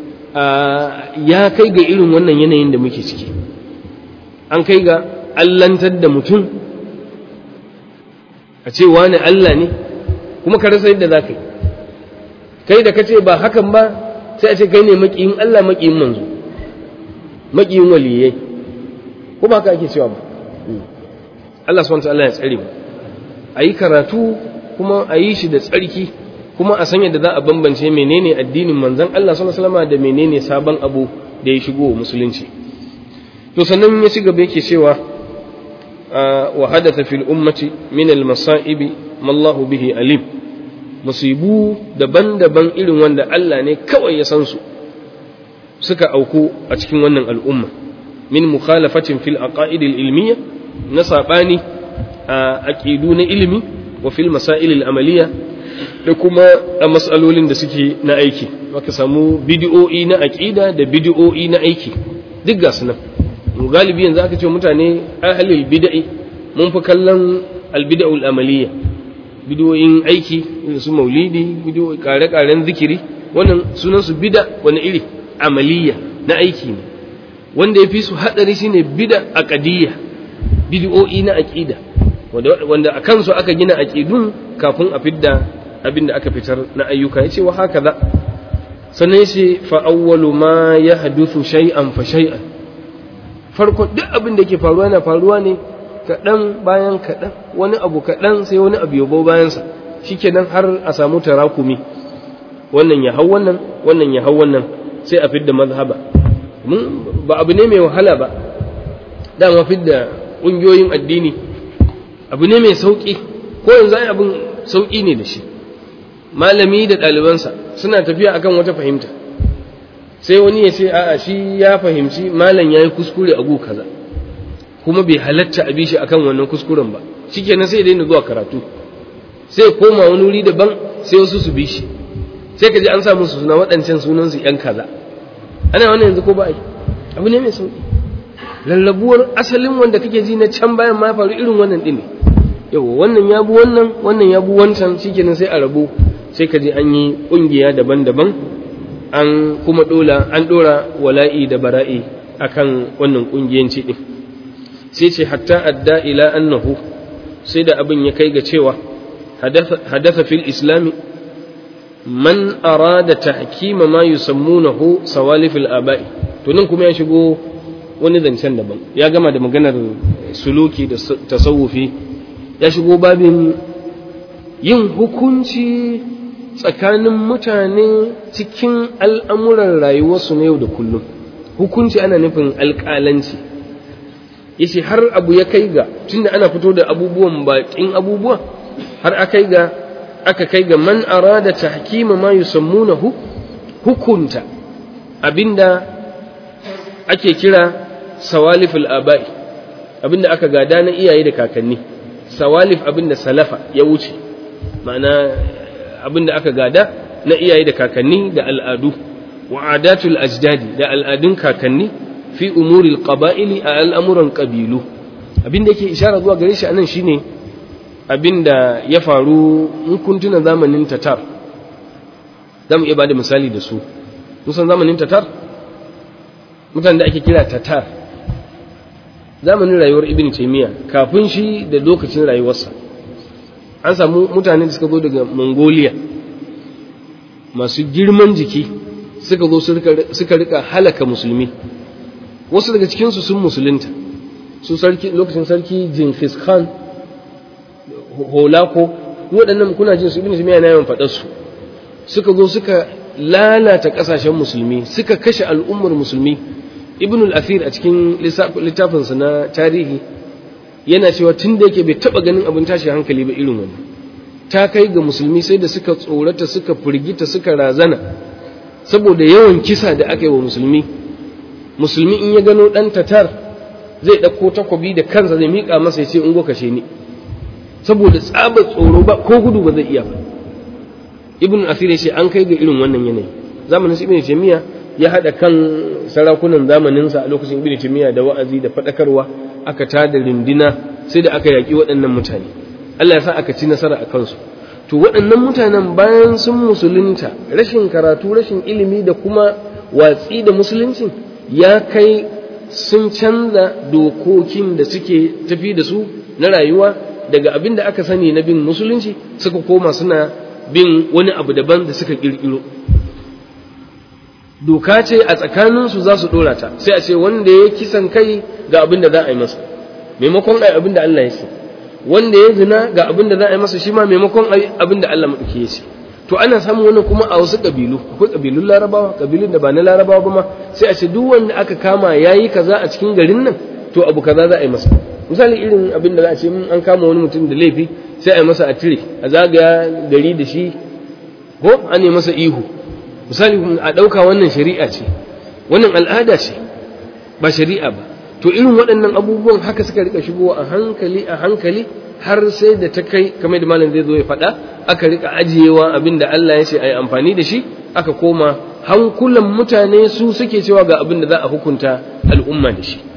ya kai ga irin wannan yanayin da muke ciki an kai ga allantar da mutum a ce wani Allah ne kuma ka rasa yadda za ka yi kai da ka ce ba hakan ba sai a ce kai ne maƙiyin Allah maƙiyin manzo maƙiyin waliyai ko ba haka ake cewa ba Allah subhanahu Allah ya tsare mu a yi karatu kuma a yi shi da tsarki kuma a san yadda za a bambance menene addinin manzon Allah sallallahu alaihi wasallam da menene sabon abu da ya shigo musulunci to sannan ya ci gaba yake cewa wa hadatha fil ummati min al masa'ib ma Allah bihi alim musibu daban-daban irin wanda Allah ne kawai ya san su suka auku a cikin wannan al'umma min mukhalafatin fil aqaid al ilmiyya na sabani a aqidu na ilimi wa fil masail al amaliya da kuma a matsalolin da suke na aiki aka samu bidiyo'i na aqida da bidiyo'i na aiki duk ga su nan mu galibi yanzu aka ce mutane ahlul bid'i mun fi kallon albid'ul amaliyya bidiyoyin aiki irin su maulidi bidiyo kare-karen zikiri wannan sunan su bid'a wani iri amaliyya na aiki ne wanda ya fi su hadari shine bid'a aqdiyya bid'o'i na aqida wanda a kansu aka gina aqidun kafin a fidda abin da aka fitar na ayyuka yace wa haka za sannan yace fa awwalu ma yahduthu shay'an fa shay'an farko duk abin da yake faruwa yana faruwa ne kaɗan bayan kaɗan wani abu kaɗan sai wani abu yabo bayansa shikenan har a samu tarakumi wannan ya hau wannan wannan ya hau wannan sai a fidda mazhaba ba abu ne mai wahala ba dama fidda ƙungiyoyin addini abu ne mai sauƙi ko yanzu ai abin sauƙi ne da shi malami da ɗalibansa suna tafiya akan wata fahimta sai wani ya ce a'a shi ya fahimci malam ya yi kuskure a gu kaza kuma bai halatta a bishi akan wannan kuskuren ba shikenan sai daina zuwa karatu sai koma wani wuri daban sai wasu su bishi sai ka ji an sa musu suna waɗancan sunan su yan kaza ana wannan yanzu ko ba ai abu ne mai sauki lallabuwar asalin wanda kake ji na can bayan ma faru irin wannan din ne yawa wannan ya bu wannan wannan ya bu wancan shikenan sai a rabu sai ka ji an yi kungiya daban-daban an kuma dola an dora wala'i da bara'i akan wannan kungiyanci din sai ce hatta adda ila annahu sai da abin ya kai ga cewa hadatha fil islami man arada tahkima ma yusammunahu sawalif al aba'i to nan kuma ya shigo wani zancen daban ya gama da maganar suluki da tasawufi ya shigo babin yin hukunci tsakanin mutane cikin al'amuran rayuwarsu na yau da kullum hukunci ana nufin alƙalanci yace har abu ya kai ga tunda ana fito da abubuwan baƙin abubuwa har aka kai ga aka kai ga man arada tahkima ma yusammunahu hukunta abinda ake kira sawaliful abai abinda aka gada na iyaye da kakanni sawalif abinda salafa ya wuce ma'ana abinda aka gada na iyaye da kakanni da al'adu wa adatul ajdadi da al'adun kakanni fi umuril qaba'ili a al'amuran ƙabilu abinda yake ishara zuwa gare shi anan shine abinda ya faru in kun tuna zamanin tatar za mu iya bada misali da su musan zamanin tatar mutanen da ake kira tatar zamanin rayuwar ibn taymiya kafin shi da lokacin rayuwarsa an samu mutane da suka zo daga mongolia masu girman jiki suka zo suka rika halaka musulmi wasu daga cikinsu sun musulunta su sarki lokacin sarki Genghis Khan Holako waɗannan kuna jin su ibn Taymiyyah na yawan faɗar su suka zo suka lalata ƙasashen musulmi suka kashe al'ummar musulmi ibn al-Athir a cikin littafinsa na tarihi yana cewa tun da yake bai taɓa ganin abin tashi hankali ba irin wannan ta kai ga musulmi sai da suka tsorata suka firgita suka razana saboda yawan kisa da aka yi wa musulmi musulmi in ya gano ɗan tatar zai ɗauko takobi da kansa zai miƙa masa ya ce in kashe ni saboda tsabar tsoro ba ko gudu ba zai iya ba ibn asir ya ce an kai ga irin wannan yanayi zamanin ibn taymiya ya haɗa kan sarakunan zamaninsa a lokacin ibn taymiya da wa'azi da faɗakarwa aka tada rindina sai da aka yaƙi waɗannan mutane Allah ya sa aka ci nasara a kansu to waɗannan mutanen bayan sun musulunta rashin karatu rashin ilimi da kuma watsi da musulunci ya kai sun canza dokokin da suke tafi da su na rayuwa daga abin da aka sani na bin musulunci suka koma suna bin wani abu daban da suka kirkiro doka ce a tsakaninsu za su dora ta sai a ce wanda ya kisan kai ga abin da za a yi masa maimakon ai abin da Allah ya ce wanda ya zina ga abin da za a yi masa shi ma maimakon abin da Allah maɗauki ya ce to ana samun wannan kuma a wasu ƙabilu akwai ƙabilun larabawa ƙabilun da ba na larabawa ba ma sai a ce duk wanda aka kama ya yi kaza a cikin garin nan to abu kaza za a yi masa misali irin abin da za a ce an kama wani mutum da laifi sai a yi masa a tire a zagaya gari da shi ko an yi masa ihu misali a ɗauka wannan shari'a ce wannan al'ada ce ba shari'a ba to irin waɗannan abubuwan haka suka rika shigowa a hankali a hankali har sai da ta kai kamar da malam zai zo ya faɗa aka rika ajiyewa abin da Allah ya ce a yi amfani da shi aka koma hankulan mutane su suke cewa ga abin da za a hukunta al'umma da shi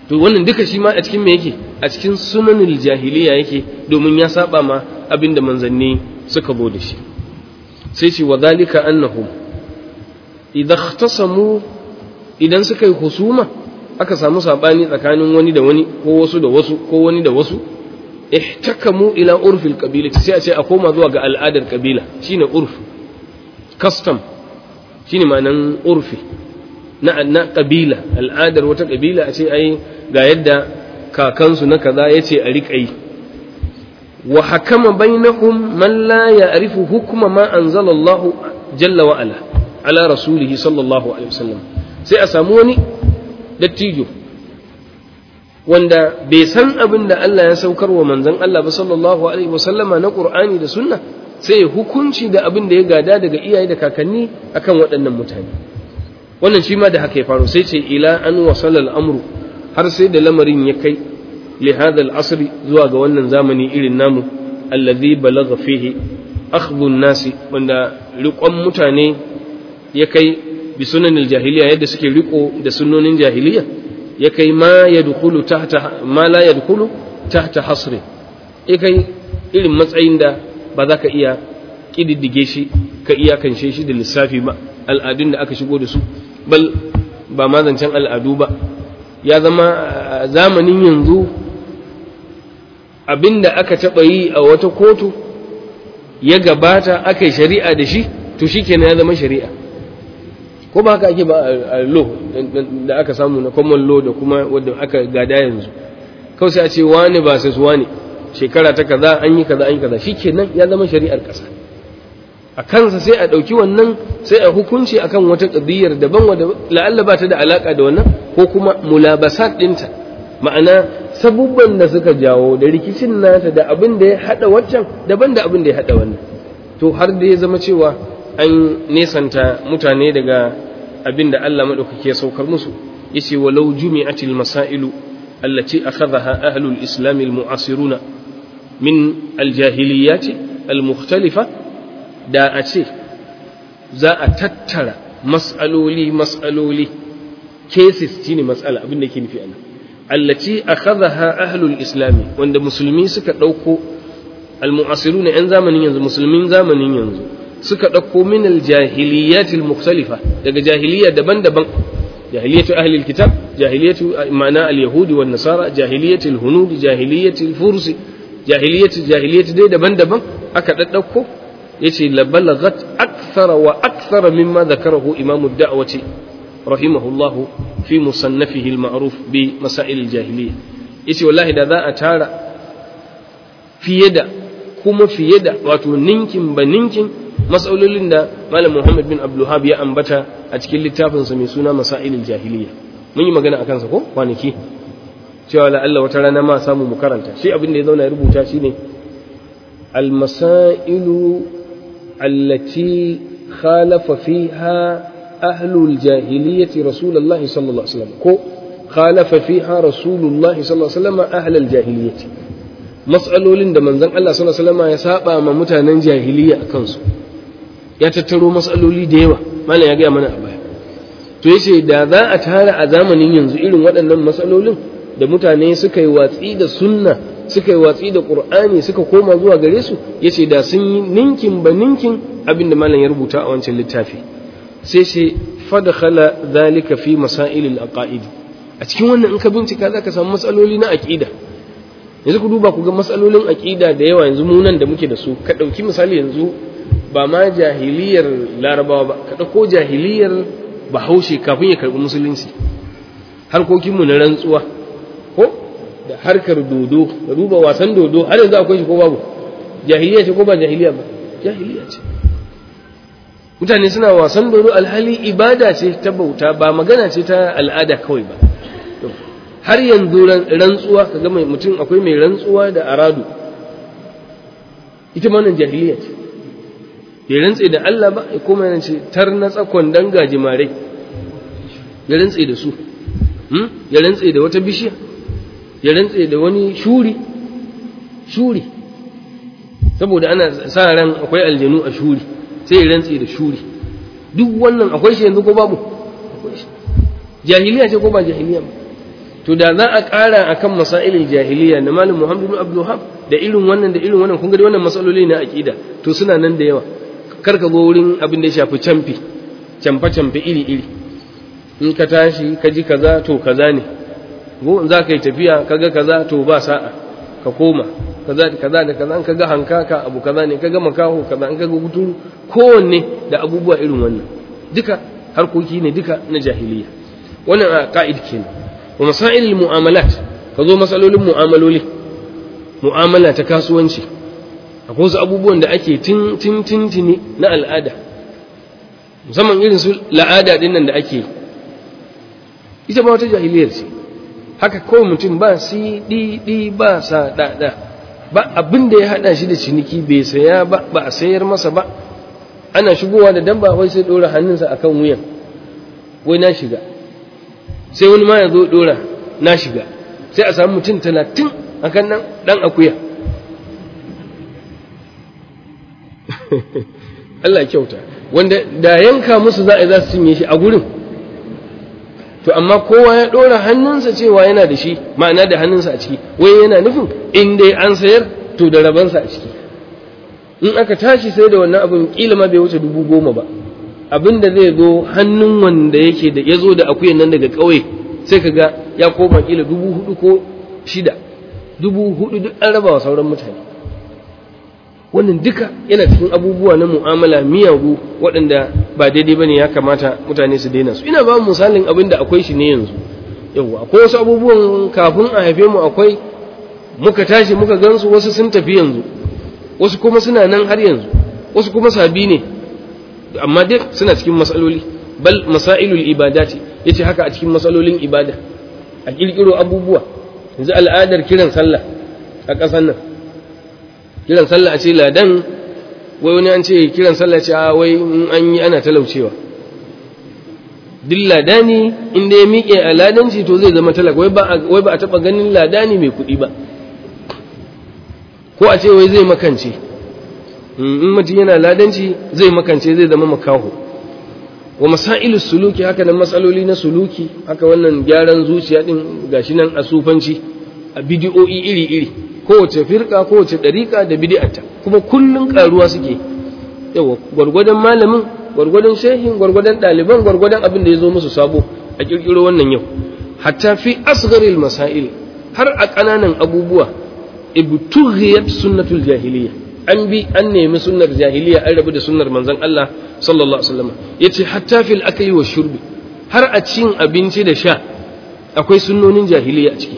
to wannan duka shi ma a cikin me yake a cikin sunanul jahiliya yake domin ya saba ma abin da manzanni suka zo da shi sai ce wa zalika annahum idza ikhtasamu idan suka yi husuma aka samu sabani tsakanin wani da wani ko wasu da wasu ko wani da wasu ihtakamu ila urfil qabila sai a ce a koma zuwa ga al'adar kabila shine urf custom shine ma'anan urfi na na kabila al'adar wata kabila a ce ai ga yadda kakansu na kaza yace a riƙa yi wa hakama bainahum man la ya'rifu hukma ma anzala Allah jalla wa ala ala rasulihi sallallahu alaihi wasallam sai a samu wani dattijo wanda bai san abin da Allah ya saukar wa manzon Allah ba sallallahu alaihi wasallama na Qur'ani da Sunna sai hukunci da abin da ya gada daga iyaye da kakanni akan waɗannan mutane wannan shi ma da haka ya faru sai ce ila an wasala al'amru har sai da lamarin ya kai li hadha al'asri zuwa ga wannan zamani irin namu alladhi balagha fihi akhdhu an-nasi wanda riƙon mutane ya kai bi sunanil jahiliya yadda suke riko da sunnonin jahiliya ya kai ma yadkhulu tahta ma la yadkhulu tahta hasri ya kai irin matsayin da ba za ka iya kididdige shi ka iyakance shi da lissafi ba al'adun da aka shigo da su bal ba ma zancen al'adu ba ya zama zamanin yanzu abinda aka taɓa yi a wata kotu ya gabata aka yi shari'a da shi to shi kenan ya zama shari'a ko ba haka ake ba a law da aka samu na common law da kuma wadda aka gada yanzu kawai sai a ce wani ba sai su wani shekara ta kaza an yi kaza an yi kaza shi kenan ya zama shari'ar ƙasa a kansa sai a ɗauki wannan sai a hukunci akan wata ƙadiyar daban wadda la'alla ba ta da alaƙa da wannan ko kuma mulabasat ɗinta ma'ana sabubban da suka jawo da rikicin nata da abin da ya haɗa waccan daban da abin da ya haɗa wannan to har da ya zama cewa an nesanta mutane daga abin da Allah maɗaukaki ya saukar musu yace walau jumi'atil masailu allati akhadhaha ahlul islam al-mu'asiruna min al-jahiliyyat al-mukhtalifa da a ce za a tattara mas'aloli mas'aloli cases shine mas'ala abin da yake nufi anan allati akhadhaha ahlul islam wanda musulmi suka dauko al-mu'asiruna yan zamanin yanzu musulmin zamanin yanzu suka ɗauko min aljahiliyatil mukhtalifa daga jahiliya daban-daban jahiliyatu ahli alkitab jahiliyatu ma'ana alyahudi wan nasara jahiliyatul hunudi jahiliyatul fursi jahiliyatu jahiliyatu dai daban-daban aka daddauko yace la balagat akthara wa akthara mimma dhakarahu imam ad-da'wati rahimahullah fi musannafihi al-ma'ruf bi masail al-jahiliyya yace wallahi da za a tara fiye da kuma fiye da wato ninkin ba ninkin matsalolin da malam Muhammad bin Abdulhab ya ambata a cikin littafinsa mai suna Masailul Jahiliya mun yi magana akan sa ko kwanaki cewa la Allah wata rana ma samu mu karanta shi abin da ya zauna ya rubuta shine al masailu allati khalafa fiha ahlul jahiliyyati rasulullahi sallallahu alaihi wasallam ko khalafa fiha rasulullahi sallallahu alaihi wasallam ahlul jahiliyyati mas'alolin da manzon Allah sallallahu alaihi wasallam ya saba ma mutanen jahiliya akan su ya tattaro matsaloli da yawa malam ya gaya mana a baya to yace da za a tara a zamanin yanzu irin waɗannan matsalolin da mutane suka yi watsi da sunna suka yi watsi da qur'ani suka koma zuwa gare su yace da sun yi ninkin ba ninkin abin da malam ya rubuta a wancan littafi sai ce fadkhala zalika fi masailil aqaid a cikin wannan in ka bincika zaka samu matsaloli na aqida yanzu ku duba ku ga matsalolin aqida da yawa yanzu mu nan da muke da su ka dauki misali yanzu ba ma jahiliyar larabawa ba ka ɗauko jahiliyar bahaushe kafin ya karɓi musulunci harkokinmu na rantsuwa ko da harkar dodo da duba wasan dodo har yanzu akwai shi ko babu jahiliya ce ko ba jahiliya ba jahiliya ce mutane suna wasan dodo alhali ibada ce ta bauta ba magana ce ta al'ada kawai ba har yanzu rantsuwa ka ga mutum akwai mai rantsuwa da aradu ita ma nan jahiliya ce ya rantse da Allah ba ya koma yana ce tar na tsakon dan gajimare ya rantse da su ya rantse da wata bishiya ya rantse da wani shuri shuri saboda ana sa ran akwai aljanu a shuri sai ya rantse da shuri duk wannan akwai shi yanzu ko babu akwai shi jahiliya ce ko ba jahiliya ba to to da za a ƙara akan masailin jahiliya na malam Muhammad ibn Abdul Wahhab da irin wannan da irin wannan kun ga wannan masaloli na aqida to suna nan da yawa kar ka go wurin abin da ya shafi camfi camfa camfe iri iri in ka tashi ka ji kaza to kaza ne go in za ka yi tafiya kaga kaza to ba sa'a ka koma kaza da kaza da kaza in kaga hankaka abu kaza ne kaga makaho kaza in kaga guturu kowanne da abubuwa irin wannan duka harkoki ne duka na jahiliya wannan a ka'id kenan wa masailul mu'amalat ka zo masalolin mu'amaloli mu'amala ta kasuwanci akwai wasu abubuwan da ake tin tin tintini na al'ada musamman irin su la'ada din nan da ake ita ma wata jahiliyar ce haka kawai mutum ba si di di ba sa da da ba abin da ya hada shi da ciniki bai saya ba ba a sayar masa ba ana shigowa da damba wai sai dora hannunsa akan wuyan wai na shiga sai wani ma ya zo dora na shiga sai a samu mutum talatin akan nan dan akuya Allah kyauta wanda da yanka musu za a za su cinye shi a gurin to amma kowa ya ɗora hannunsa cewa yana da shi ma'ana da hannunsa a ciki wai yana nufin in dai an sayar to da rabansa a ciki in aka tashi sai da wannan abin kila ma bai wuce dubu goma ba abin da zai zo hannun wanda yake da ya zo da akuyan nan daga ƙauye sai ka ga ya koma kila dubu hudu ko shida dubu hudu duk an raba wa sauran mutane wannan duka yana cikin abubuwa na mu'amala miyagu waɗanda ba daidai bane ya kamata mutane su daina su ina ba mu misalin abin da akwai shi ne yanzu yawwa akwai wasu abubuwan kafin a haife mu akwai muka tashi muka gansu wasu sun tafi yanzu wasu kuma suna nan har yanzu wasu kuma sabi ne amma dai suna cikin matsaloli bal masailul ibadati yace haka a cikin matsalolin ibada a kirkiro abubuwa yanzu al'adar kiran sallah a ƙasar nan kiran sallah a ce ladan wai wani an ce kiran sallah ce a wai in an yi ana talaucewa duk ladani inda ya miƙe a ladanci to zai zama talaka wai ba a taɓa ganin ladani mai kuɗi ba ko a ce wai zai makance in mutum yana ladanci zai makance zai zama makaho wa masailus suluki haka nan matsaloli na suluki haka wannan gyaran zuciya din gashi nan a sufanci a bidiyo'i iri-iri kowace firka kowace ɗariƙa da bidi'ata kuma kullum ƙaruwa suke yawa gwargwadon malamin gwargwadon shehin gwargwadon ɗaliban gwargwadon abin da ya zo musu sabo a ƙirƙiro wannan yau hatta fi asgharil masail har a ƙananan abubuwa ibtughiyat sunnatul jahiliya an bi an nemi sunnar jahiliya an rabu da sunnar manzon Allah sallallahu alaihi wasallam yace hatta fil akli wa shurbi har a cin abinci da sha akwai sunnonin jahiliya a ciki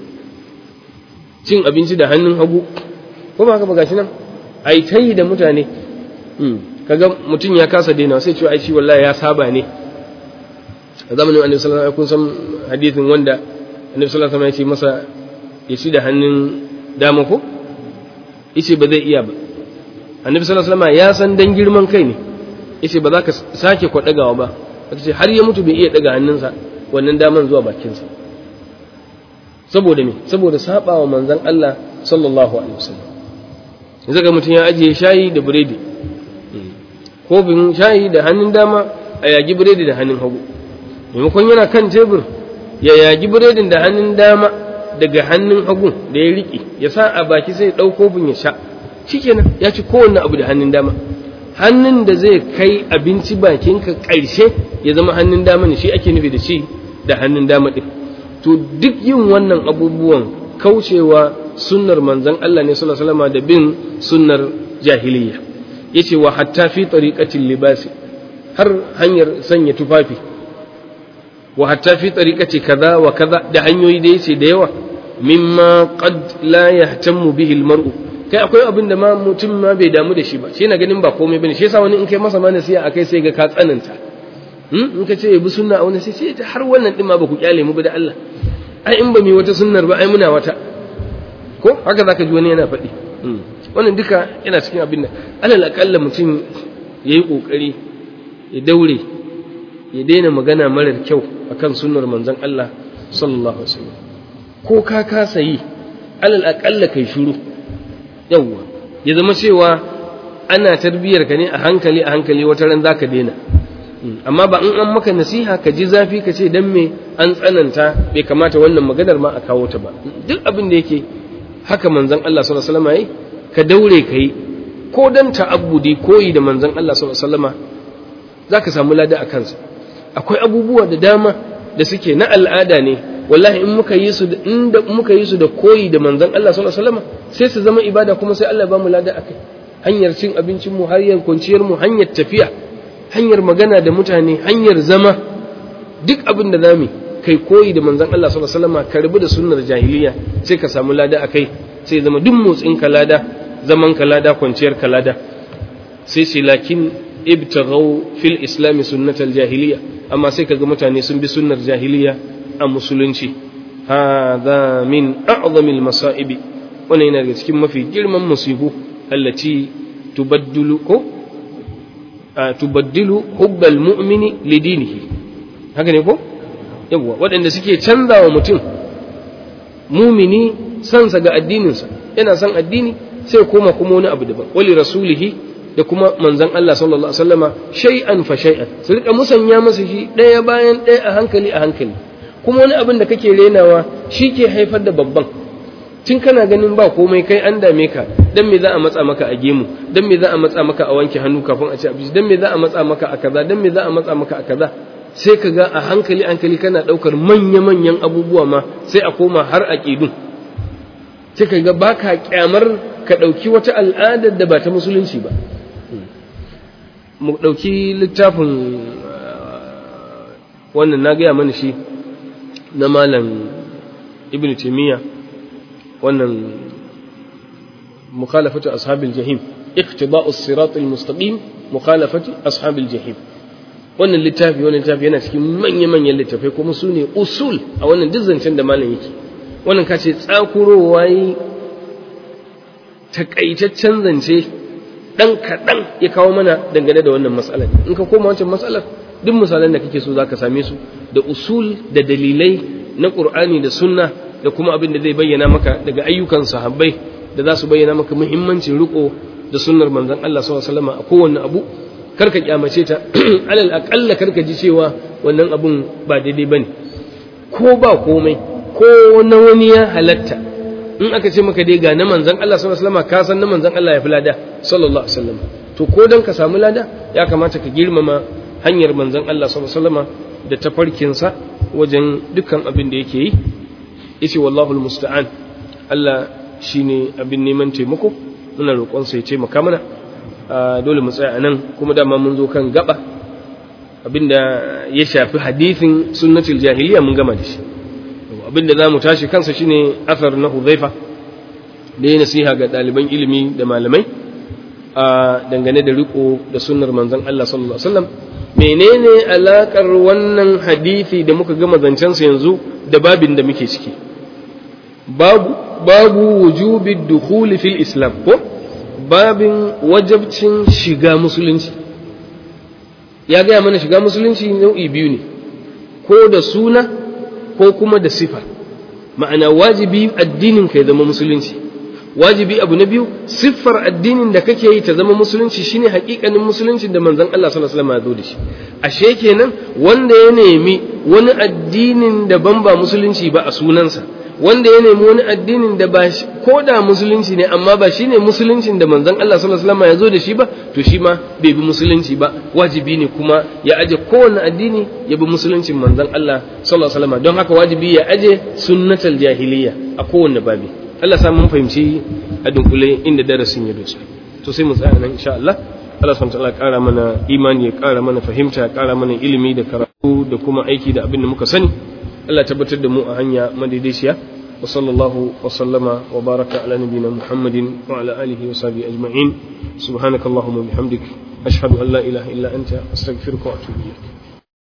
cin abinci da hannun hagu ko ba haka ba gashi nan ai tayi da mutane kaga mutum ya kasa daina sai ce ai shi wallahi ya saba ne a zamanin annabi sallallahu alaihi wasallam kun san hadithin wanda annabi sallallahu alaihi wasallam ya ce masa ya ci da hannun dama ko yace ba zai iya ba annabi sallallahu alaihi wasallam ya san dan girman kai ne yace ba za ka sake kwadagawa ba kace har ya mutu bai iya daga hannunsa wannan daman zuwa bakinsa saboda me saboda sabawa manzon Allah sallallahu alaihi wasallam yanzu ga mutum ya ajiye shayi da biredi kofin shayi da hannun dama a yagi biredi da hannun hagu maimakon yana kan tebur ya yagi biredin da hannun dama daga hannun hagu da ya riƙe ya sa a baki sai ya ɗau kofin ya sha shikenan ya ci kowanne abu da hannun dama hannun da zai kai abinci bakinka ƙarshe ya zama hannun dama ne shi ake nufi da shi da hannun dama ɗin to duk yin wannan abubuwan kaucewa sunnar manzon Allah ne sallallahu alaihi wasallam da bin sunnar jahiliya yace wa hatta fi tariqatil libasi har hanyar sanya tufafi wa hatta fi tariqati kaza wa kaza da hanyoyi da yace da yawa mimma qad la yahtammu bihi almar'u kai akwai abin da ma mutum ma bai damu da shi ba shi na ganin ba komai bane shi yasa wani in kai masa ma nasiha akai sai ga ka tsananta in ka ce bi sunna a wani sai ce har wannan din ma ba ku kyale mu ba da Allah ai in ba mu wata sunnar ba ai muna wata ko haka zaka ji wani yana faɗi wannan duka yana cikin abin da alal akalla mutum yayi kokari ya daure ya daina magana marar kyau akan sunnar manzon Allah sallallahu alaihi wasallam ko ka kasa yi alal akalla kai shiru yawwa ya zama cewa ana tarbiyar ka ne a hankali a hankali wata ran zaka daina amma ba in an maka nasiha ka ji zafi ka ce dan me an tsananta bai kamata wannan maganar ma a kawo ta ba duk abin da yake haka manzon Allah sallallahu alaihi wasallam yayi ka daure kai ko dan ta'abbudi koyi da manzon Allah sallallahu alaihi wasallam zaka samu lada a kansa akwai abubuwa da dama da suke na al'ada ne wallahi in muka yi su inda muka yi su da koyi da manzon Allah sallallahu alaihi wasallam sai su zama ibada kuma sai Allah ba mu lada akai hanyar cin abincin mu hanyar kwanciyar mu hanyar tafiya hanyar magana da mutane hanyar zama duk abin da zamu kai koyi da manzon Allah sallallahu alaihi wasallam ka rubu da sunnar jahiliya sai ka samu lada akai sai zama duk motsin ka lada zaman ka lada kwanciyar ka lada sai sai lakin ibtaghaw fil islam sunnatal jahiliya amma sai kaga mutane sun bi sunnar jahiliya a musulunci hadha min a'zami al masa'ib wannan yana daga cikin mafi girman musibu allati tubaddilu ko tubaddilu hubbal mu'mini li dinihi haka ne ko yawa waɗanda suke canzawa mutum mumini sansa ga addininsa yana son addini sai koma kuma wani abu daban wali rasulihi da kuma manzon Allah sallallahu alaihi wasallama shay'an fa shay'an su rika musanya masa shi ɗaya bayan ɗaya a hankali a hankali kuma wani abin da kake renawa shi ke haifar da babban tun kana ganin ba komai kai an dame ka dan me za a matsa maka a gemu dan me za a matsa maka a wanke hannu kafin a ci abinci dan me za a matsa maka a kaza dan me za a matsa maka a kaza sai ka ga a hankali hankali kana daukar manya manyan abubuwa ma sai a koma har aqidun sai ka ga baka kyamar ka dauki wata al'adar da ba ta musulunci ba mu dauki littafin wannan na gaya mana shi na malam ibn taymiyyah wannan mukhalafatu ashabil jahim iqtida'u as-sirat al-mustaqim mukhalafatu ashabil jahim wannan littafi wannan littafi yana cikin manya-manyan littafai kuma su ne usul a wannan dizzancin da malam yake wannan ka ce tsakurowa yi takaitaccen zance dan kaɗan ya kawo mana dangane da wannan matsalar in ka koma wancan matsalar duk misalan da kake so zaka same su da usul da dalilai na qur'ani da sunna da kuma abin da zai bayyana maka daga ayyukan sahabbai da za su bayyana maka muhimmancin riko da sunnar manzon Allah sallallahu alaihi wasallam a kowanne abu karka kyamace ta alal aqalla karka ji cewa wannan abun ba daidai bane ko ba komai ko na wani ya halatta in aka ce maka dai ga na manzon Allah sallallahu alaihi wasallam ka san na manzon Allah ya fi lada sallallahu alaihi wasallam to ko dan ka samu lada ya kamata ka girmama hanyar manzon Allah sallallahu alaihi wasallam da tafarkinsa wajen dukkan abin da yake yi yace wallahu almusta'an Allah shine abin neman taimako muna roƙon sa ya taimaka mana dole mu tsaya anan kuma dama mun zo kan gaba abinda ya shafi hadisin sunnatul jahiliya mun gama da shi abinda zamu tashi kansa shine asar na Hudhaifa da ya nasiha ga ɗaliban ilimi da malamai a dangane da riko da sunnar manzon Allah sallallahu alaihi wasallam menene alakar wannan hadisi da muka gama zancensa yanzu da babin da muke ciki babu babu wujubi dukhuli fil islam ko babin wajabcin shiga musulunci ya gaya mana shiga musulunci nau'i biyu ne ko da suna ko kuma da sifa ma'ana wajibi addinin ka ya zama musulunci wajibi abu na biyu siffar addinin da kake yi ta zama musulunci shine hakikanin musulunci da manzon Allah sallallahu alaihi wasallam ya zo da shi ashe kenan wanda ya nemi wani addinin da ban ba musulunci ba a sunansa wanda ya nemi wani addinin da ba ko da musulunci ne amma ba shine musuluncin da manzon Allah sallallahu alaihi wasallam ya zo da shi ba to shi ma bai bi musulunci ba wajibi ne kuma ya aje kowanne addini ya bi musuluncin manzon Allah sallallahu alaihi wasallam don haka wajibi ya aje sunnatal jahiliya a kowanne babi Allah sa mun fahimci a dunkule inda darasin ya dosa to sai mu tsaya nan insha Allah Allah subhanahu wa ta'ala ƙara mana imani ya ƙara mana fahimta ya ƙara mana ilimi da karatu da kuma aiki da abin da muka sani Allah tabbatar da mu a hanya madaidaiciya wa sallallahu wa sallama wa baraka ala nabiyina Muhammadin wa ala alihi wa sahbihi ajma'in subhanakallahumma bihamdik ashhadu an la ilaha illa anta astaghfiruka wa atubu ilayk